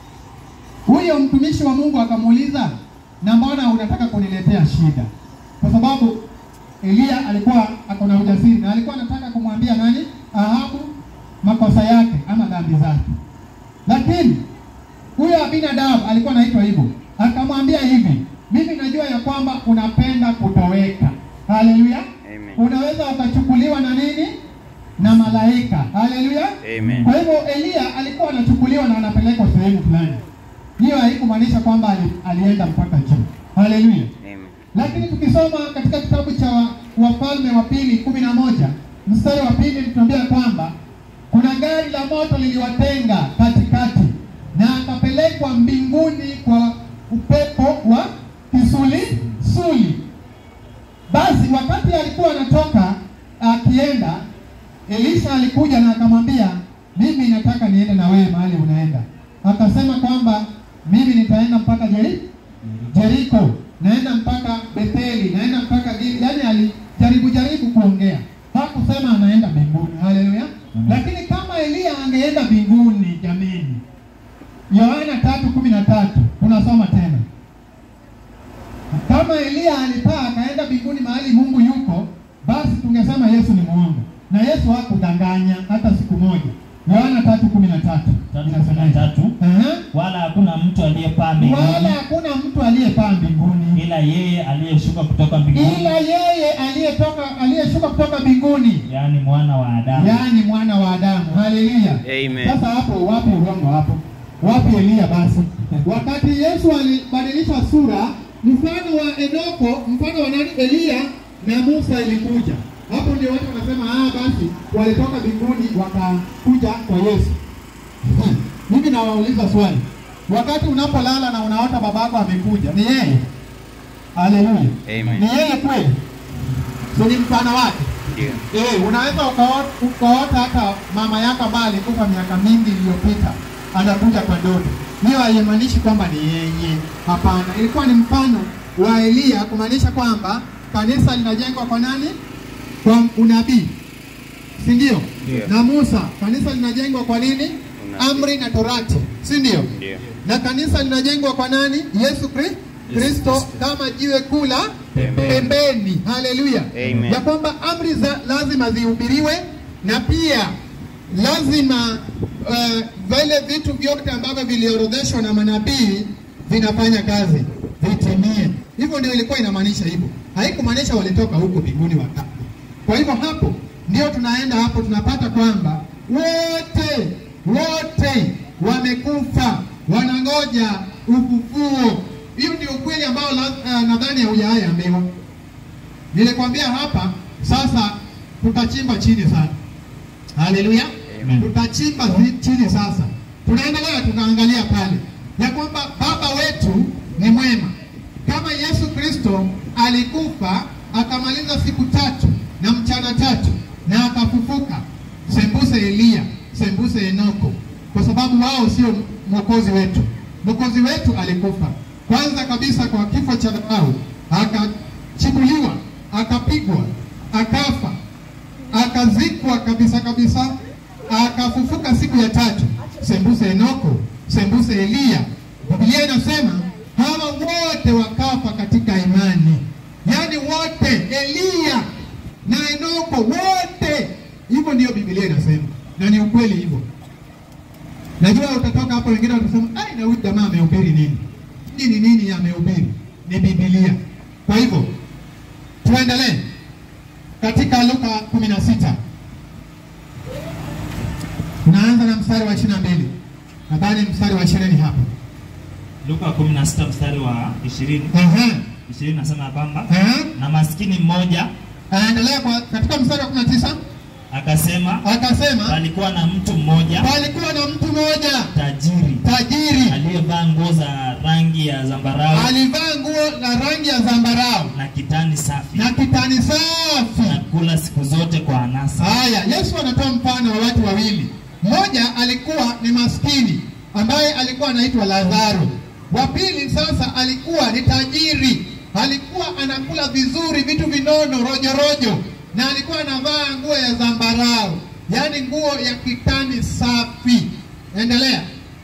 huyo mtumishi wa Mungu akamuuliza, na mbona unataka kuniletea shida? Kwa sababu Eliya alikuwa ako na ujasiri na alikuwa anataka kumwambia nani? Ahabu makosa yake ama dhambi zake, lakini huyo Abinadab alikuwa anaitwa hivyo, akamwambia hivi, mimi najua ya kwamba unapenda kutoweka. Haleluya! Amen. Unaweza ukachukuliwa na nini? Na malaika. Haleluya! Amen. Kwa hivyo Eliya alikuwa anachukuliwa na anapelekwa sehemu fulani. Hiyo haikumaanisha kwamba ali, alienda mpaka juu. Haleluya! Amen. Lakini tukisoma katika kitabu cha wa- Wafalme wa pili kumi na moja mstari wa pili tunaambia kwamba kuna gari la moto liliwatenga katikati na akapelekwa mbinguni kwa upepo wa kisuli suli. Basi wakati alikuwa anatoka akienda, Elisha alikuja na akamwambia, mimi nataka niende na wewe mahali unaenda. Akasema kwamba mimi nitaenda mpaka Jeri Jeriko, naenda mpaka Betheli, naenda mpaka Gili. Yani alijaribu jaribu kuongea, hakusema anaenda mbinguni. Haleluya! Amen. Lakini kama Eliya angeenda mbinguni, jameni, Yohana tatu kumi na tatu tunasoma tena kama Eliya alipaa akaenda mbinguni mahali Mungu yuko, basi tungesema Yesu ni muongo, na Yesu hakudanganya hata siku moja. Yohana tatu kumi na tatu Tatu kumi na tatu. Aha. Wala hakuna mtu aliyepaa wala mbinguni hakuna mtu aliyepaa mbinguni ila yeye aliyeshuka kutoka mbinguni, ila yeye aliyetoka aliyeshuka kutoka mbinguni, yaani mwana wa Adamu. yaani mwana wa Adamu. Haleluya! Amen. Sasa hapo wapi urongo hapo? Wapi Eliya basi? Wakati Yesu alibadilisha sura, mfano wa Enoko, mfano wa nani? Eliya na Musa ilikuja. Hapo ndio watu wanasema ah, basi walitoka mbinguni wakakuja kwa Yesu. Hmm. Mimi nawauliza swali, wakati unapolala na unaota babako amekuja, ni yeye? Haleluya, Amen. ni yeye kweli? Si ni mfano wake? Ndio. Eh, unaweza ukaota, ukaota hata mama yako ambaye alikufa miaka mingi iliyopita anakuja kwa ndoto. Hiyo haimaanishi kwamba ni yeye. Hapana, ilikuwa ni mfano wa Eliya kumaanisha kwamba kanisa linajengwa kwa nani? Kwa unabii, si ndio? Ndio. Na Musa, kanisa linajengwa kwa nini? Unabii. Amri na Torati, si ndio? Ndio. na kanisa linajengwa kwa nani? Yesu Kri- Kristo kama jiwe kula Pembeni. pembeni. Haleluya, Amen. ya kwamba amri za lazima zihubiriwe na pia lazima uh, vile vitu vyote ambavyo viliorodheshwa na manabii vinafanya kazi vitimie. Hivyo ndio ilikuwa inamaanisha hivyo, haikumaanisha walitoka huko mbinguni wakati. Kwa hivyo hapo ndio tunaenda hapo, tunapata kwamba wote wote wamekufa, wanangoja ufufuo. Hiyo ndio ukweli ambao la- uh, nadhani haujaambiwa. Nilikwambia hapa sasa, tutachimba chini sana. Haleluya, Amen. tutachimba zi- chini sasa. Tunaendelea, tunaangalia pale ya kwamba baba wetu ni mwema. Kama Yesu Kristo alikufa akamaliza siku tatu na mchana tatu na akafufuka, sembuse Eliya, sembuse sembuse Enoko, kwa sababu wao sio mwokozi wetu. Mwokozi wetu alikufa kwanza kabisa kwa kifo cha Farao, akachibuliwa, akapigwa, akafa, akazikwa kabisa kabisa, akafufuka siku ya tatu. Sembuse Enoko, sembuse Eliya. Biblia inasema hawa wote wakafa katika imani, yaani wote, Eliya na Enoko wote. Hivyo ndiyo Biblia inasema, na ni ukweli hivyo. Najua utatoka hapo, wengine watasema ai, na huyu jamaa amehubiri nini? Nini nini amehubiri? Ni Biblia. Kwa hivyo tuendelee katika Luka 16 tunaanza na mstari wa 22 nadhani mstari wa 20 hapo. Luka 16 mstari wa 20 Ehe, 20 nasema ya kwamba ehe. na maskini mmoja Aendelea kwa katika mstari wa 19 akasema akasema, palikuwa na mtu mmoja palikuwa na mtu mmoja tajiri tajiri aliyevaa nguo za rangi ya zambarau alivaa nguo la rangi ya zambarau na kitani safi na kitani safi. na kula siku zote kwa anasa. Haya, Yesu anatoa mfano wa watu wawili. Mmoja alikuwa ni maskini ambaye alikuwa anaitwa Lazaro. Wa pili sasa alikuwa ni tajiri, alikuwa anakula vizuri, vitu vinono, rojo rojo, na alikuwa anavaa nguo ya zambarau, yaani nguo ya kitani safi. Endelea.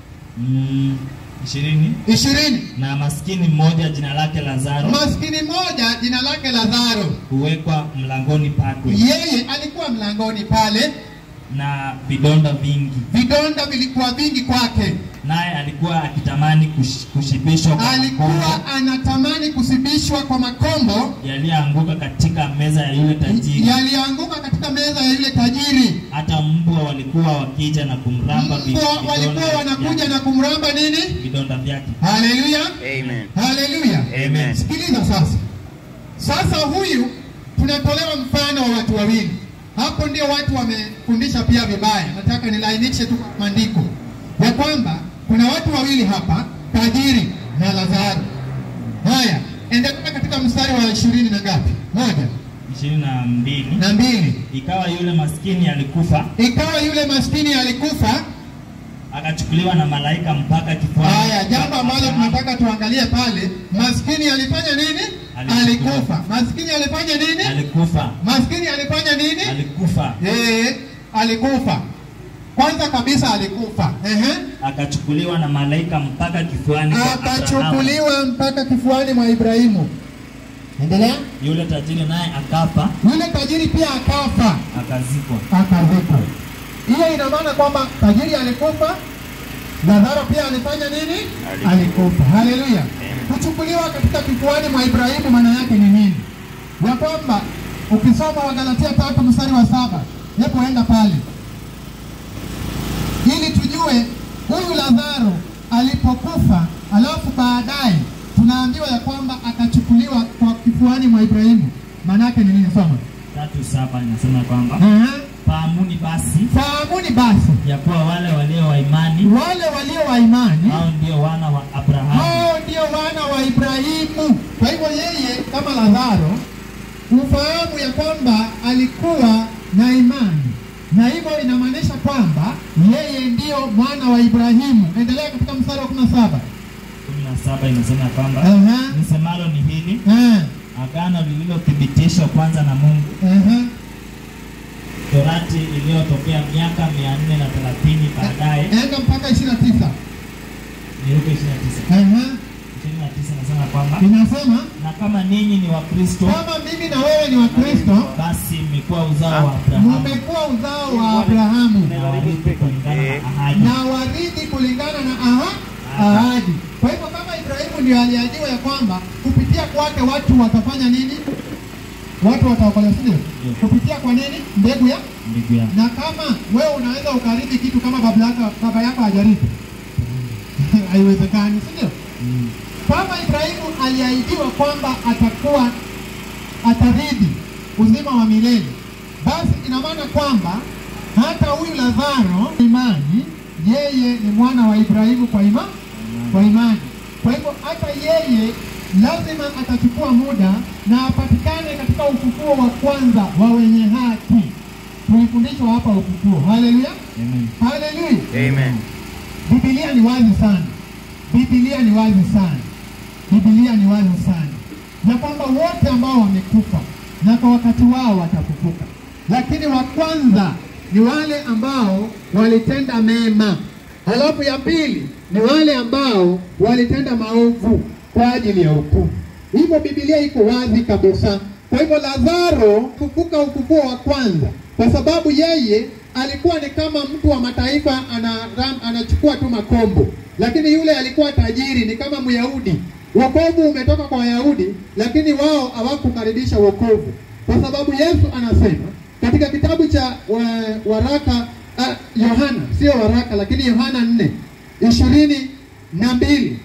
Mm, ishirini ishirini. na maskini mmoja jina lake Lazaro Maskini mmoja jina lake Lazaro, huwekwa mlangoni pakwe yeye alikuwa mlangoni pale, na vidonda vingi, vidonda vilikuwa vingi kwake. naye alikuwa akitamani kush, kushibishwa kwa makombo alikuwa anatamani kusibishwa kwa makombo yaliyoanguka katika meza ya yule tajiri. yaliyoanguka katika meza ya yule tajiri. Hata mbwa walikuwa wakija na kumramba vi- Mbwa vidonda walikuwa wanakuja vyake- na kumramba nini? vidonda vyake. Haleluya, Amen. haleluya. Amen. Sikiliza sasa, sasa huyu tunatolewa mfano wa watu wawili. Hapo ndio watu wamefundisha pia vibaya. Nataka nilainishe tu kwa maandiko ya kwamba kuna watu wawili hapa, tajiri na Lazaro. Haya, endelea katika mstari wa ishirini na ngapi? Moja ishirini na mbili na mbili. ikawa yule maskini alikufa Ikawa yule maskini alikufa. akachukuliwa na malaika mpaka kifuani. Haya, jambo ambalo Abrahamu. tunataka tuangalie pale, maskini alifanya nini? Alikufa. Alikufa. Maskini alifanya nini? alikufa Maskini alifanya nini? alikufa Eh, alikufa. Kwanza kabisa alikufa. Ehe. akachukuliwa na malaika mpaka kifuani kwa Abrahamu. Akachukuliwa mpaka kifuani mwa Ibrahimu. Endelea. Yule tajiri naye akafa Yule tajiri pia akafa, akazikwa. akazikwa. Hiyo ina maana kwamba tajiri alikufa, Lazaro pia alifanya nini? Alikufa. Alikufa. Haleluya. Kuchukuliwa katika kifuani mwa Ibrahimu maana yake ni nini? Ya kwamba ukisoma Wagalatia tatu mstari wa saba, hebu enda pale ili tujue huyu Lazaro alipokufa, alafu baadaye tunaambiwa ya kwamba akachukuliwa kwa kifuani mwa Ibrahimu. Maana yake ni nini? Soma. tatu saba inasema kwamba Aha. fahamuni basi Fahamuni basi ya kuwa wale walio wa imani wale walio wa imani hao ndio wana wa Abrahamu. hao ndio wana wa Ibrahimu. Kwa hivyo yeye kama Lazaro ufahamu ya kwamba alikuwa na imani, na hivyo inamaanisha kwamba yeye ndiyo mwana wa Ibrahimu. Endelea katika mstari wa kumi na saba. kumi na saba inasema ya kwamba Aha. nisemalo ni hili Eh, agano lililothibitishwa kwanza na Mungu, eh, torati iliyotokea miaka mia nne na thelathini baadaye. enda mpaka ishirini na tisa. Ni Luka ishirini na tisa Ehe. ishirini na tisa inasema kwamba Inasema na kama ninyi ni Wakristo, kama mimi na wewe ni Wakristo, basi mmekuwa uzao wa Abrahamu mumekuwa uzao wa Abrahamu na warithi kulingana na ahadi. na warithi kulingana na aha, ahadi. Kwa hivyo kama Ibrahimu ndio aliahidiwa ya kwamba kupitia kwake watu watafanya nini? Watu wataokolewa, si ndio? Ndio. Kupitia kwa nini? Mbegu ya Ndugu yangu, na kama wewe unaweza ukarithi kitu kama baba yako baba yako hajarithi, haiwezekani, si ndio? Mm. Kama Ibrahimu aliahidiwa kwamba atakuwa atarithi uzima wa milele, basi ina maana kwamba hata huyu Lazaro imani, yeye ni mwana wa Ibrahimu kwa ima, kwa imani. Kwa hivyo hata yeye lazima atachukua muda na apatikane katika ufufuo wa kwanza wa wenye haki. Tulifundishwa hapa ufufuo. Haleluya! Amen. Haleluya. Amen. Biblia ni wazi sana, Biblia ni wazi sana, Biblia ni wazi sana ya kwamba wote ambao wamekufa na kwa wakati wao watafufuka, lakini wa kwanza ni wale ambao walitenda mema, halafu ya pili ni wale ambao walitenda maovu kwa ajili ya hukumu. Hivyo Biblia iko wazi kabisa. Kwa hivyo Lazaro fufuka ufufuo wa kwanza, kwa sababu yeye alikuwa ni kama mtu wa mataifa ana, anachukua tu makombo, lakini yule alikuwa tajiri, ni kama Myahudi. Wokovu umetoka kwa Wayahudi, lakini wao hawakukaribisha wokovu, kwa sababu Yesu anasema katika kitabu cha wa, waraka ah, Yohana, sio waraka, lakini Yohana nne ishirini na mbili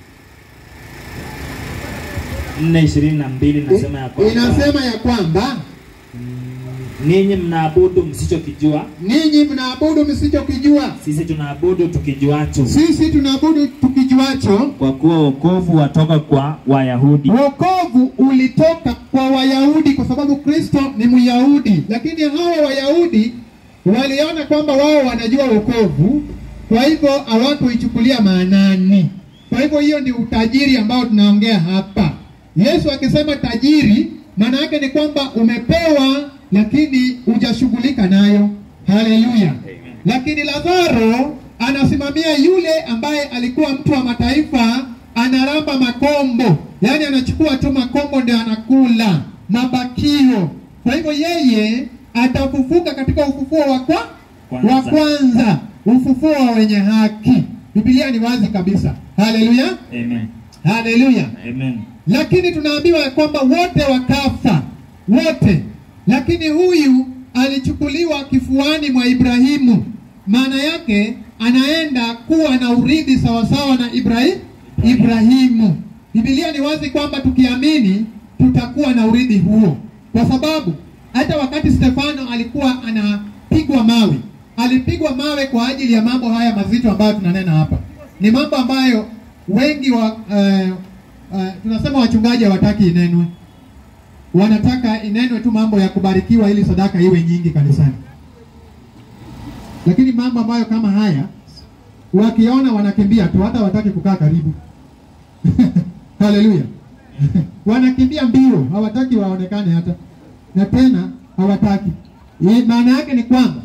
nne ishirini na mbili nasema ya kwamba inasema ya kwamba ninyi mnaabudu msichokijua, ninyi mnaabudu msichokijua, sisi tunaabudu tukijuacho, sisi tunaabudu tukijuacho. kwa kuwa wokovu watoka kwa Wayahudi. Wokovu ulitoka kwa Wayahudi kwa sababu Kristo ni Myahudi, lakini hawa Wayahudi waliona kwamba wao wanajua wokovu, kwa hivyo hawakuichukulia maanani. Kwa hivyo hiyo ni utajiri ambao tunaongea hapa. Yesu akisema tajiri, maana yake ni kwamba umepewa lakini hujashughulika nayo. Haleluya! Lakini Lazaro anasimamia yule ambaye alikuwa mtu wa mataifa, anaramba makombo, yaani anachukua tu makombo ndio anakula mabakio. Kwa hivyo yeye atafufuka katika ufufuo wa kwa Kwanza. wa kwanza, ufufuo wa wenye haki. Biblia ni wazi kabisa. Haleluya, Amen. haleluya Amen. lakini tunaambiwa ya kwamba wote wakafa wote, lakini huyu alichukuliwa kifuani mwa Ibrahimu. Maana yake anaenda kuwa na urithi sawasawa na Ibrahi, Ibrahimu. Biblia ni wazi kwamba tukiamini tutakuwa na urithi huo, kwa sababu hata wakati Stefano alikuwa anapigwa mawe, alipigwa mawe kwa ajili ya mambo haya mazito ambayo tunanena hapa. Ni mambo ambayo wengi wa eh, Uh, tunasema wachungaji hawataki inenwe, wanataka inenwe tu mambo ya kubarikiwa ili sadaka iwe nyingi kanisani, lakini mambo ambayo kama haya wakiona wanakimbia tu, hata hawataki kukaa karibu. Haleluya! wanakimbia mbio, hawataki waonekane hata, na tena hawataki. Hii Maana yake ni kwamba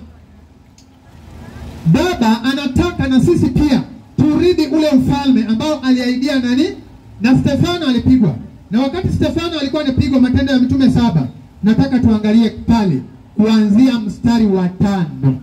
Baba anataka na sisi pia turithi ule ufalme ambao aliahidia nani? Na Stefano alipigwa, na wakati Stefano alikuwa anapigwa, Matendo ya Mitume saba, nataka tuangalie pale kuanzia mstari wa tano.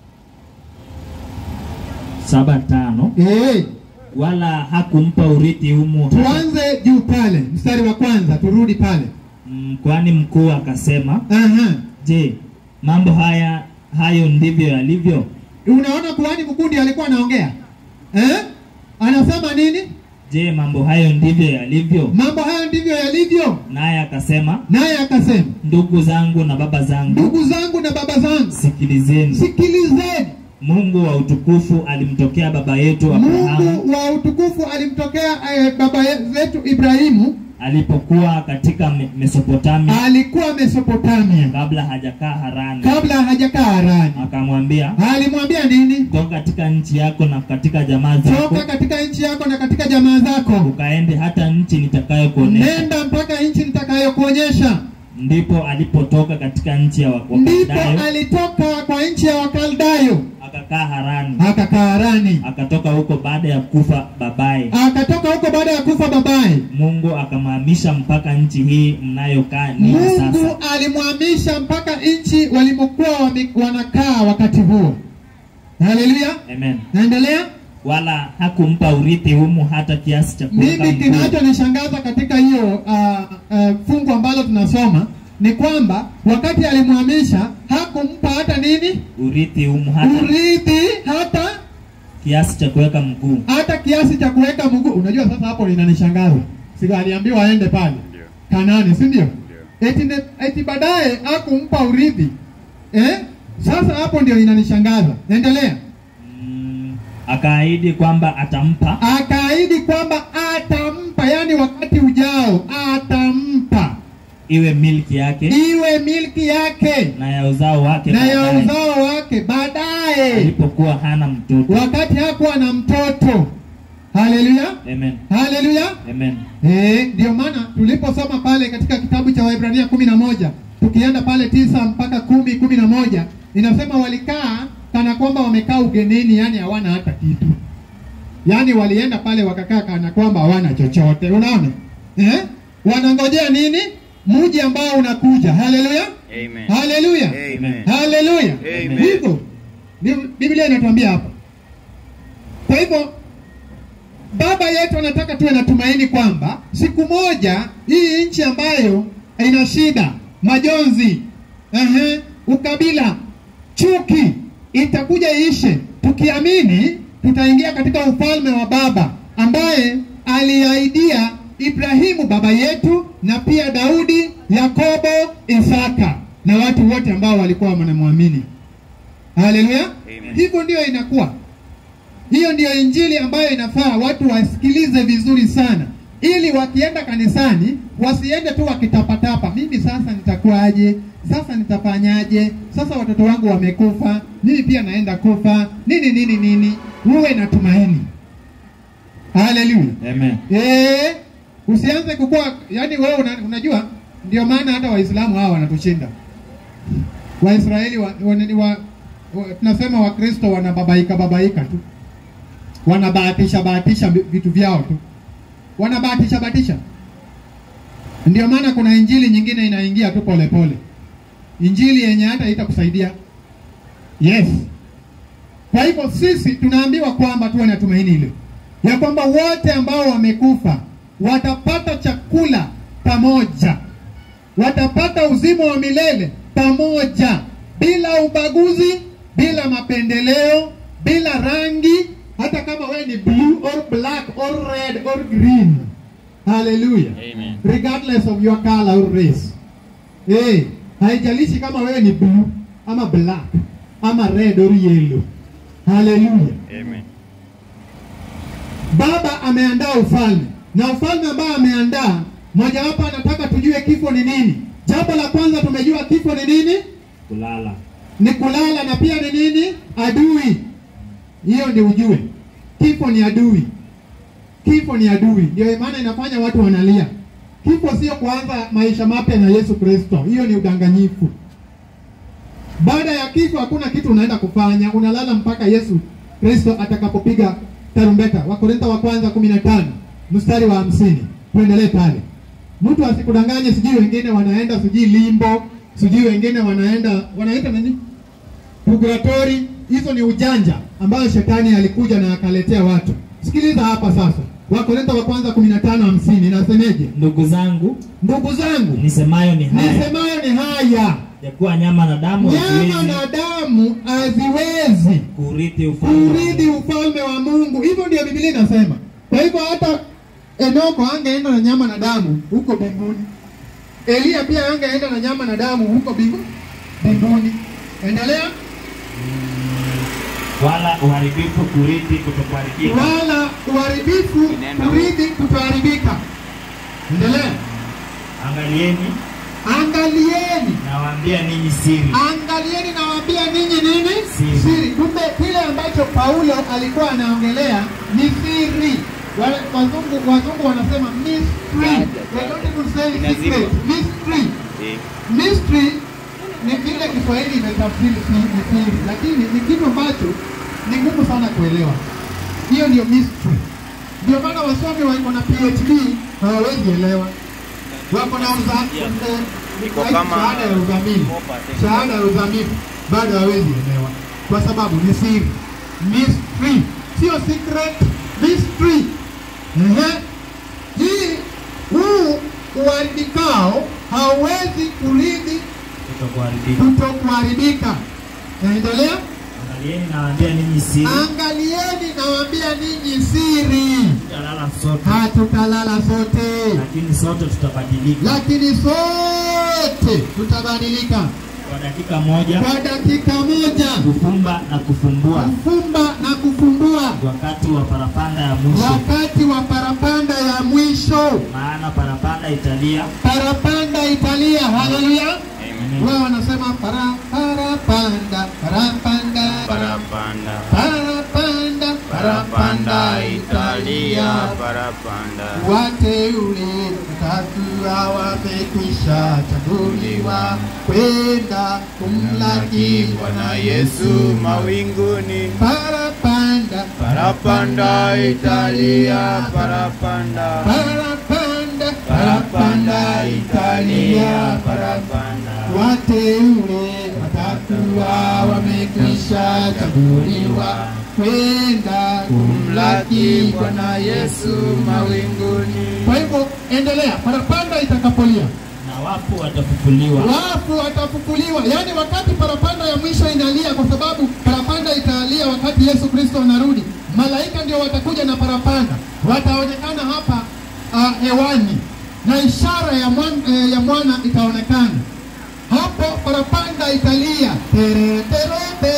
saba tano Eh, wala hakumpa urithi humu hata- tuanze juu pale, mstari wa kwanza, turudi pale. Mm, kwani mkuu akasema, Aha. je, mambo haya hayo ndivyo yalivyo? Unaona kuhani mkuu ndiye alikuwa anaongea eh? Anasema nini? Je, mambo hayo ndivyo yalivyo? Mambo hayo ndivyo yalivyo. Naye akasema, Naye akasema, ndugu zangu na baba zangu, ndugu zangu na baba zangu, sikilizeni. sikilizeni. Mungu wa utukufu alimtokea baba yetu Abrahamu Mungu wa utukufu alimtokea eh, baba yetu Ibrahimu, alipokuwa katika Me- Mesopotamia alikuwa Mesopotamia kabla hajakaa Harani, kabla hajakaa Harani. akamwambia Alimwambia nini? toka katika nchi yako na katika jamaa zako Toka katika nchi yako na katika jamaa zako, ukaende hata nchi nitakayokuonesha. nenda mpaka nchi nitakayokuonyesha. Ndipo alipotoka katika nchi ya Wa- Ndipo Wakaldayo alitoka kwa nchi ya Wakaldayo akakaa Harani, akakaa Harani, akatoka huko baada ya kufa babaye. akatoka huko baada ya kufa babaye. Mungu akamhamisha mpaka nchi hii mnayokaa ninyi Mungu sasa. alimhamisha mpaka nchi walimokuwa wame- wanakaa wakati huo. Haleluya, Amen. naendelea. Wala hakumpa urithi humu hata kiasi cha kuweka Mimi mguu. kinachonishangaza katika hiyo uh, uh, fungu ambalo tunasoma ni kwamba wakati alimhamisha hakumpa hata nini urithi humu hata urithi, hata kiasi cha kuweka mguu. hata kiasi cha kuweka mguu. Unajua, sasa hapo linanishangaza, si aliambiwa aende pale Ndio. Kanani, si ndio? Ndio. Eti, ne- eti baadaye hakumpa urithi eh? Sasa hapo ndio inanishangaza. Endelea. Mm, akaahidi kwamba atampa Akaahidi kwamba atampa, yani wakati ujao atampa iwe milki yake iwe milki yake na ya uzao wake na ya baadaye, uzao wake baadaye, alipokuwa hana mtoto. wakati hakuwa na mtoto. Haleluya, Amen. haleluya. Amen. Eh, ndio maana tuliposoma pale katika kitabu cha Waebrania kumi na moja tukienda pale tisa mpaka kumi kumi na moja inasema walikaa kana kwamba wamekaa ugenini, yani hawana hata kitu, yani walienda pale wakakaa kana kwamba hawana chochote. Unaona eh? Wanangojea nini? Mji ambao unakuja. Haleluya, Amen. haleluya, Amen. haleluya. Amen. Hivyo Bi- Biblia inatuambia hapa. Kwa hivyo Baba yetu anataka tuwe na tumaini kwamba siku moja hii nchi ambayo ina shida, majonzi, ehe, ukabila, chuki itakuja iishe. Tukiamini tutaingia katika ufalme wa Baba ambaye aliahidia Ibrahimu baba yetu na pia Daudi, Yakobo, Isaka na watu wote ambao walikuwa wanamwamini. Haleluya! Amen. Hivyo ndio inakuwa. Hiyo ndiyo injili ambayo inafaa watu wasikilize vizuri sana, ili wakienda kanisani wasiende tu wakitapatapa, mimi sasa nitakuwaje? Sasa nitafanyaje? Sasa watoto wangu wamekufa, mimi pia naenda kufa, nini nini nini. Uwe na tumaini. Haleluya. Amen. Eh, usianze kukua, yani wewe una, unajua ndio maana hata Waislamu hawa wanatushinda. Waisraeli wa, wa, wa, wa, tunasema Wakristo wanababaika babaika tu, wanabahatisha bahatisha vi- vitu vyao tu, wanabahatisha bahatisha. Ndio maana kuna injili nyingine inaingia tu pole pole, injili yenye hata itakusaidia. Yes. Kwa hivyo sisi tunaambiwa kwamba tuwe na tumaini hilo ya kwamba wote ambao wamekufa watapata chakula pamoja, watapata uzima wa milele pamoja, bila ubaguzi, bila mapendeleo, bila rangi, hata kama wewe ni blue or black or red or green. Hallelujah. Amen. Regardless of your color or race. Eh, haijalishi kama wewe ni blue ama black ama red or yellow. Hallelujah. Amen. Baba ameandaa ufalme na ufalme ambao ameandaa, mojawapo anataka tujue kifo ni nini. Jambo la kwanza tumejua kifo ni nini, Kulala. ni kulala, na pia ni nini, adui. Hiyo ndio ujue, kifo ni adui. Kifo ni adui, ndio maana inafanya watu wanalia. Kifo sio kuanza maisha mapya na Yesu Kristo, hiyo ni udanganyifu. Baada ya kifo hakuna kitu unaenda kufanya, unalala mpaka Yesu Kristo atakapopiga tarumbeta. Wakorintho wa kwanza kumi na tano mstari wa hamsini. Tuendelee pale, mtu asikudanganye, sijui wengine wanaenda sijui limbo, sijui wengine wanaenda wanaita nini, purgatory. Hizo ni ujanja ambayo shetani alikuja na akaletea watu. Sikiliza hapa sasa, Wakorintho wa kwanza kumi na tano hamsini inasemeje? Ndugu zangu, Ndugu zangu, nisemayo ni haya nisemayo ni haya ya kuwa nyama na damu nyama haziwezi na damu haziwezi kurithi ufalme wa kurithi Mungu. ufalme wa Mungu. Hivyo ndio Biblia inasema. Kwa hivyo hata Enoko angeenda na nyama na damu huko mbinguni. Eliya pia angeenda na nyama na damu huko mbingu- mbinguni. Endelea. wala uharibifu kurithi kutokuharibika Wala uharibifu Neno. kurithi kutoharibika. Endelea. angalieni Angalieni nawaambia ninyi siri Angalieni nawaambia ninyi nini? Siri. Siri. Kumbe kile ambacho Paulo alikuwa anaongelea ni siri. Wale wazungu wazungu wanasema mystery. They don't even say Inazima. secret. Mystery. Eh, Mystery ni vile Kiswahili imetafsiri si- ni siri, lakini ni kitu ambacho ni ngumu sana kuelewa. Hiyo ndio mystery. Ndio maana wasomi wako na PhD hawawezi elewa. Wako na uza, eh, Iko kama shahada ya uzamili, 4%. shahada ya uzamili bado hawezi elewa, kwa sababu ni siri, mystery, sio secret, mystery. Ehe. Hii huu uharibikao hauwezi kurithi kutokuharibika kutokuharibika. Naendelea. angalieni nawaambia ninyi siri Angalieni, nawaambia ninyi siri, tutalala sote hatutalala sote, lakini sote tutabadilika lakini sote tutabadilika kwa dakika moja kwa dakika moja, kufumba na kufumbua kufumba na kufumbua, wakati wa parapanda ya mwisho wakati wa parapanda ya ya mwisho. maana parapanda italia Parapanda italia. Haleluya! Amen. Wao wanasema para parapanda parapanda Parapanda. parapanda parapanda italia. Parapanda. Wateule watatu wamekwisha chaguliwa kwenda kumlaki Bwana Yesu mawinguni. parapanda Parapanda Italia, parapanda. parapanda parapanda italia parapanda. wateule watatu wamekwisha chaguliwa kwenda kumlaki Bwana Yesu mawinguni. Kwa hivyo endelea, parapanda itakapolia na wafu watafufuliwa wafu watafufuliwa. Yaani wakati parapanda ya mwisho inalia, kwa sababu parapanda italia wakati Yesu Kristo anarudi. Malaika ndio watakuja na parapanda, wataonekana hapa uh, hewani na ishara ya mwana, eh, ya mwana itaonekana hapo. Parapanda italia tere, tere,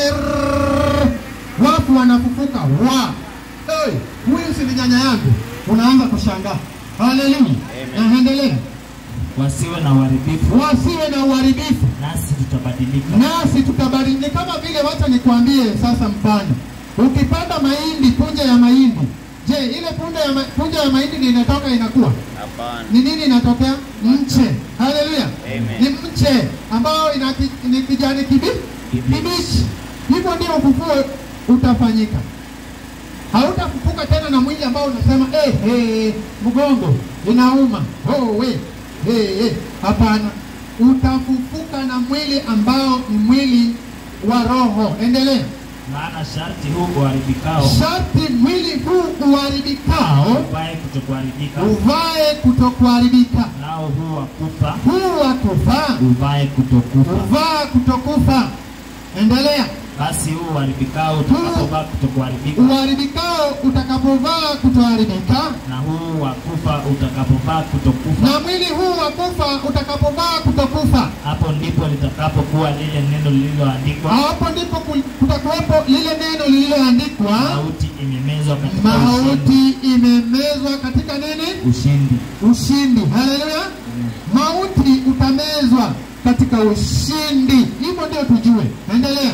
tere. Wafu wanafufuka wa hey, huyu si ni nyanya yangu, unaanza kushangaa. Haleluya, Amen. naendelea wasiwe na uharibifu wasiwe na uharibifu nasi tutabadilika nasi tutabadilika. Ni kama vile, wacha nikwambie sasa mfano, ukipanda mahindi, punje ya mahindi, je, ile punje ya, ma, punje ya mahindi ndio inatoka inakuwa Hapana. ni nini inatokea? Mche. Haleluya, Amen. ni mche ambao ina ki, ni kijani kibi, kibichi. Hivyo ndio ufufuo utafanyika. Hautafufuka tena na mwili ambao unasema eh, eh, mgongo inauma, oh, we eh, eh. Hapana, utafufuka na mwili ambao ni mwili wa roho. Endelea. maana sharti huu uharibikao Sharti mwili huu uharibikao uvae kutokuharibika uvae kutokuharibika, nao huu wa kufa huu wa kuvaa uvae kutokufa uvaa kutokufa. Endelea. basi huu uharibikao utakapovaa kutokuharibika Uharibikao utakapovaa kutoharibika, na huu wa kufa utakapovaa kutokufa na mwili huu wa kufa utakapovaa kutokufa. hapo ndipo litakapokuwa lile neno lililoandikwa Hapo ndipo ku- kutakuwepo lile neno lililoandikwa, mauti imemezwa katika ushindi mauti imemezwa katika nini? ushindi Ushindi. Haleluya! Mauti utamezwa katika ushindi. Hivyo ndio tujue. Endelea,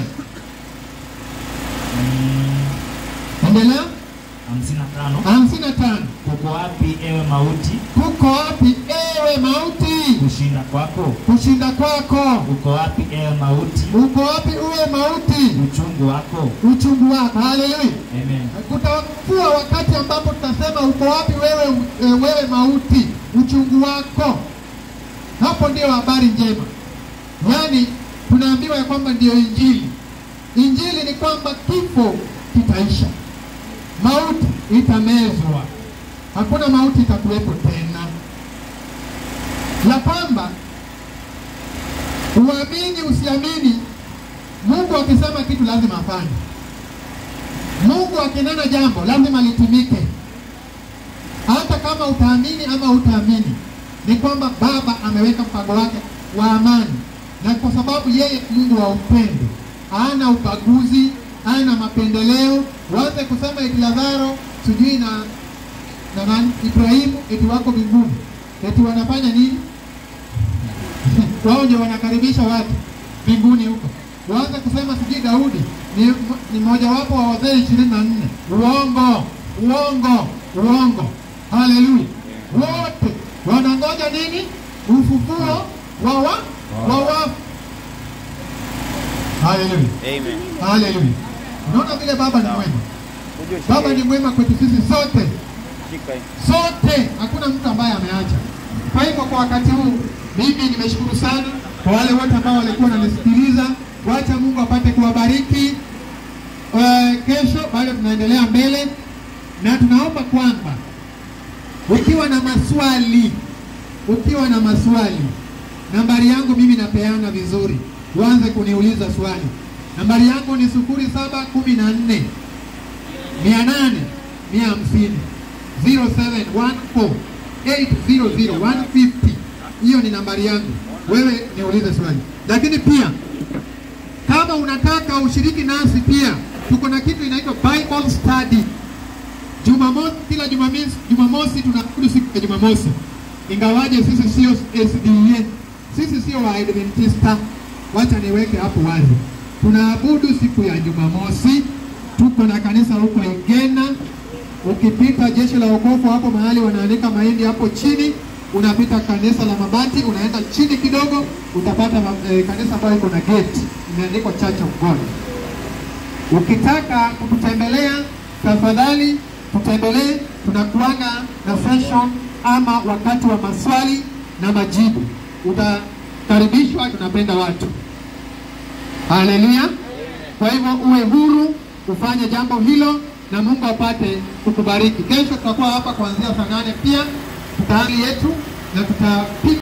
endelea. hamsini na tano hamsini na tano. kuko wapi ewe mauti Kuko wapi ewe mauti? kushinda kwako Kushinda kwako uko wapi ewe mauti uko wapi uwe mauti? uchungu wako Uchungu wako. Haleluya! amen Kutakuwa wakati ambapo tutasema uko wapi wewe, e, wewe mauti, uchungu wako. Hapo ndio habari njema, yaani tunaambiwa ya kwamba ndiyo Injili. Injili ni kwamba kifo kitaisha, mauti itamezwa, hakuna mauti itakuwepo tena, ya kwamba uamini usiamini, Mungu akisema kitu lazima afanye. Mungu akinena jambo lazima litimike, hata kama utaamini ama utaamini. Ni kwamba Baba ameweka mpango wake wa amani, na kwa sababu yeye Mungu wa upendo, hana ubaguzi, hana mapendeleo. Waanze kusema eti Lazaro sijui na na nani Ibrahimu eti wako mbinguni, eti wanafanya nini? wao ndio wanakaribisha watu mbinguni huko. Waanze kusema sijui Daudi ni, ni mojawapo wa wazee ishirini na nne. Uongo, uongo, uongo! Haleluya! Wote wanangoja nini? Ufufuo wa wa wa wafu. Haleluya, Amen. haleluya! Unaona vile Baba ni mwema, Uje Baba ushike- ni mwema kwetu sisi sote shika hii. sote, hakuna mtu ambaye ameacha. Kwa hivyo kwa wakati huu mimi nimeshukuru sana kwa wale wote ambao walikuwa wananisikiliza. Wacha Mungu apate kuwabariki. Uh, kesho bado tunaendelea mbele, na tunaomba kwamba ukiwa na maswali, ukiwa na maswali, nambari yangu mimi napeana vizuri, uanze kuniuliza swali. Nambari yangu ni sufuri saba kumi na nne mia nane mia hamsini 0714800150 hiyo ni nambari yangu, wewe niulize swali. Lakini pia kama unataka ushiriki nasi, pia tuko na kitu inaitwa Bible study. Jumamosi, kila Jumamosi, Jumamosi tunaabudu siku ya Jumamosi, ingawaje sisi sio SDA, sisi sio Waadventista. Wacha niweke hapo wazi, tunaabudu siku ya Jumamosi. Tuko na kanisa huko Igena. Ukipita jeshi la wokovu hapo mahali wanaandika mahindi hapo chini, unapita kanisa la mabati, unaenda chini kidogo, utapata eh, kanisa ambayo iko na gate imeandikwa Church of God. Ukitaka kututembelea tafadhali tutembelee, tunakuanga na session ama wakati wa maswali na majibu. Utakaribishwa, tunapenda watu. Haleluya! Kwa hivyo uwe huru ufanye jambo hilo na Mungu apate kukubariki. Kesho tutakuwa hapa kuanzia saa nane pia tutaali yetu na tutapiga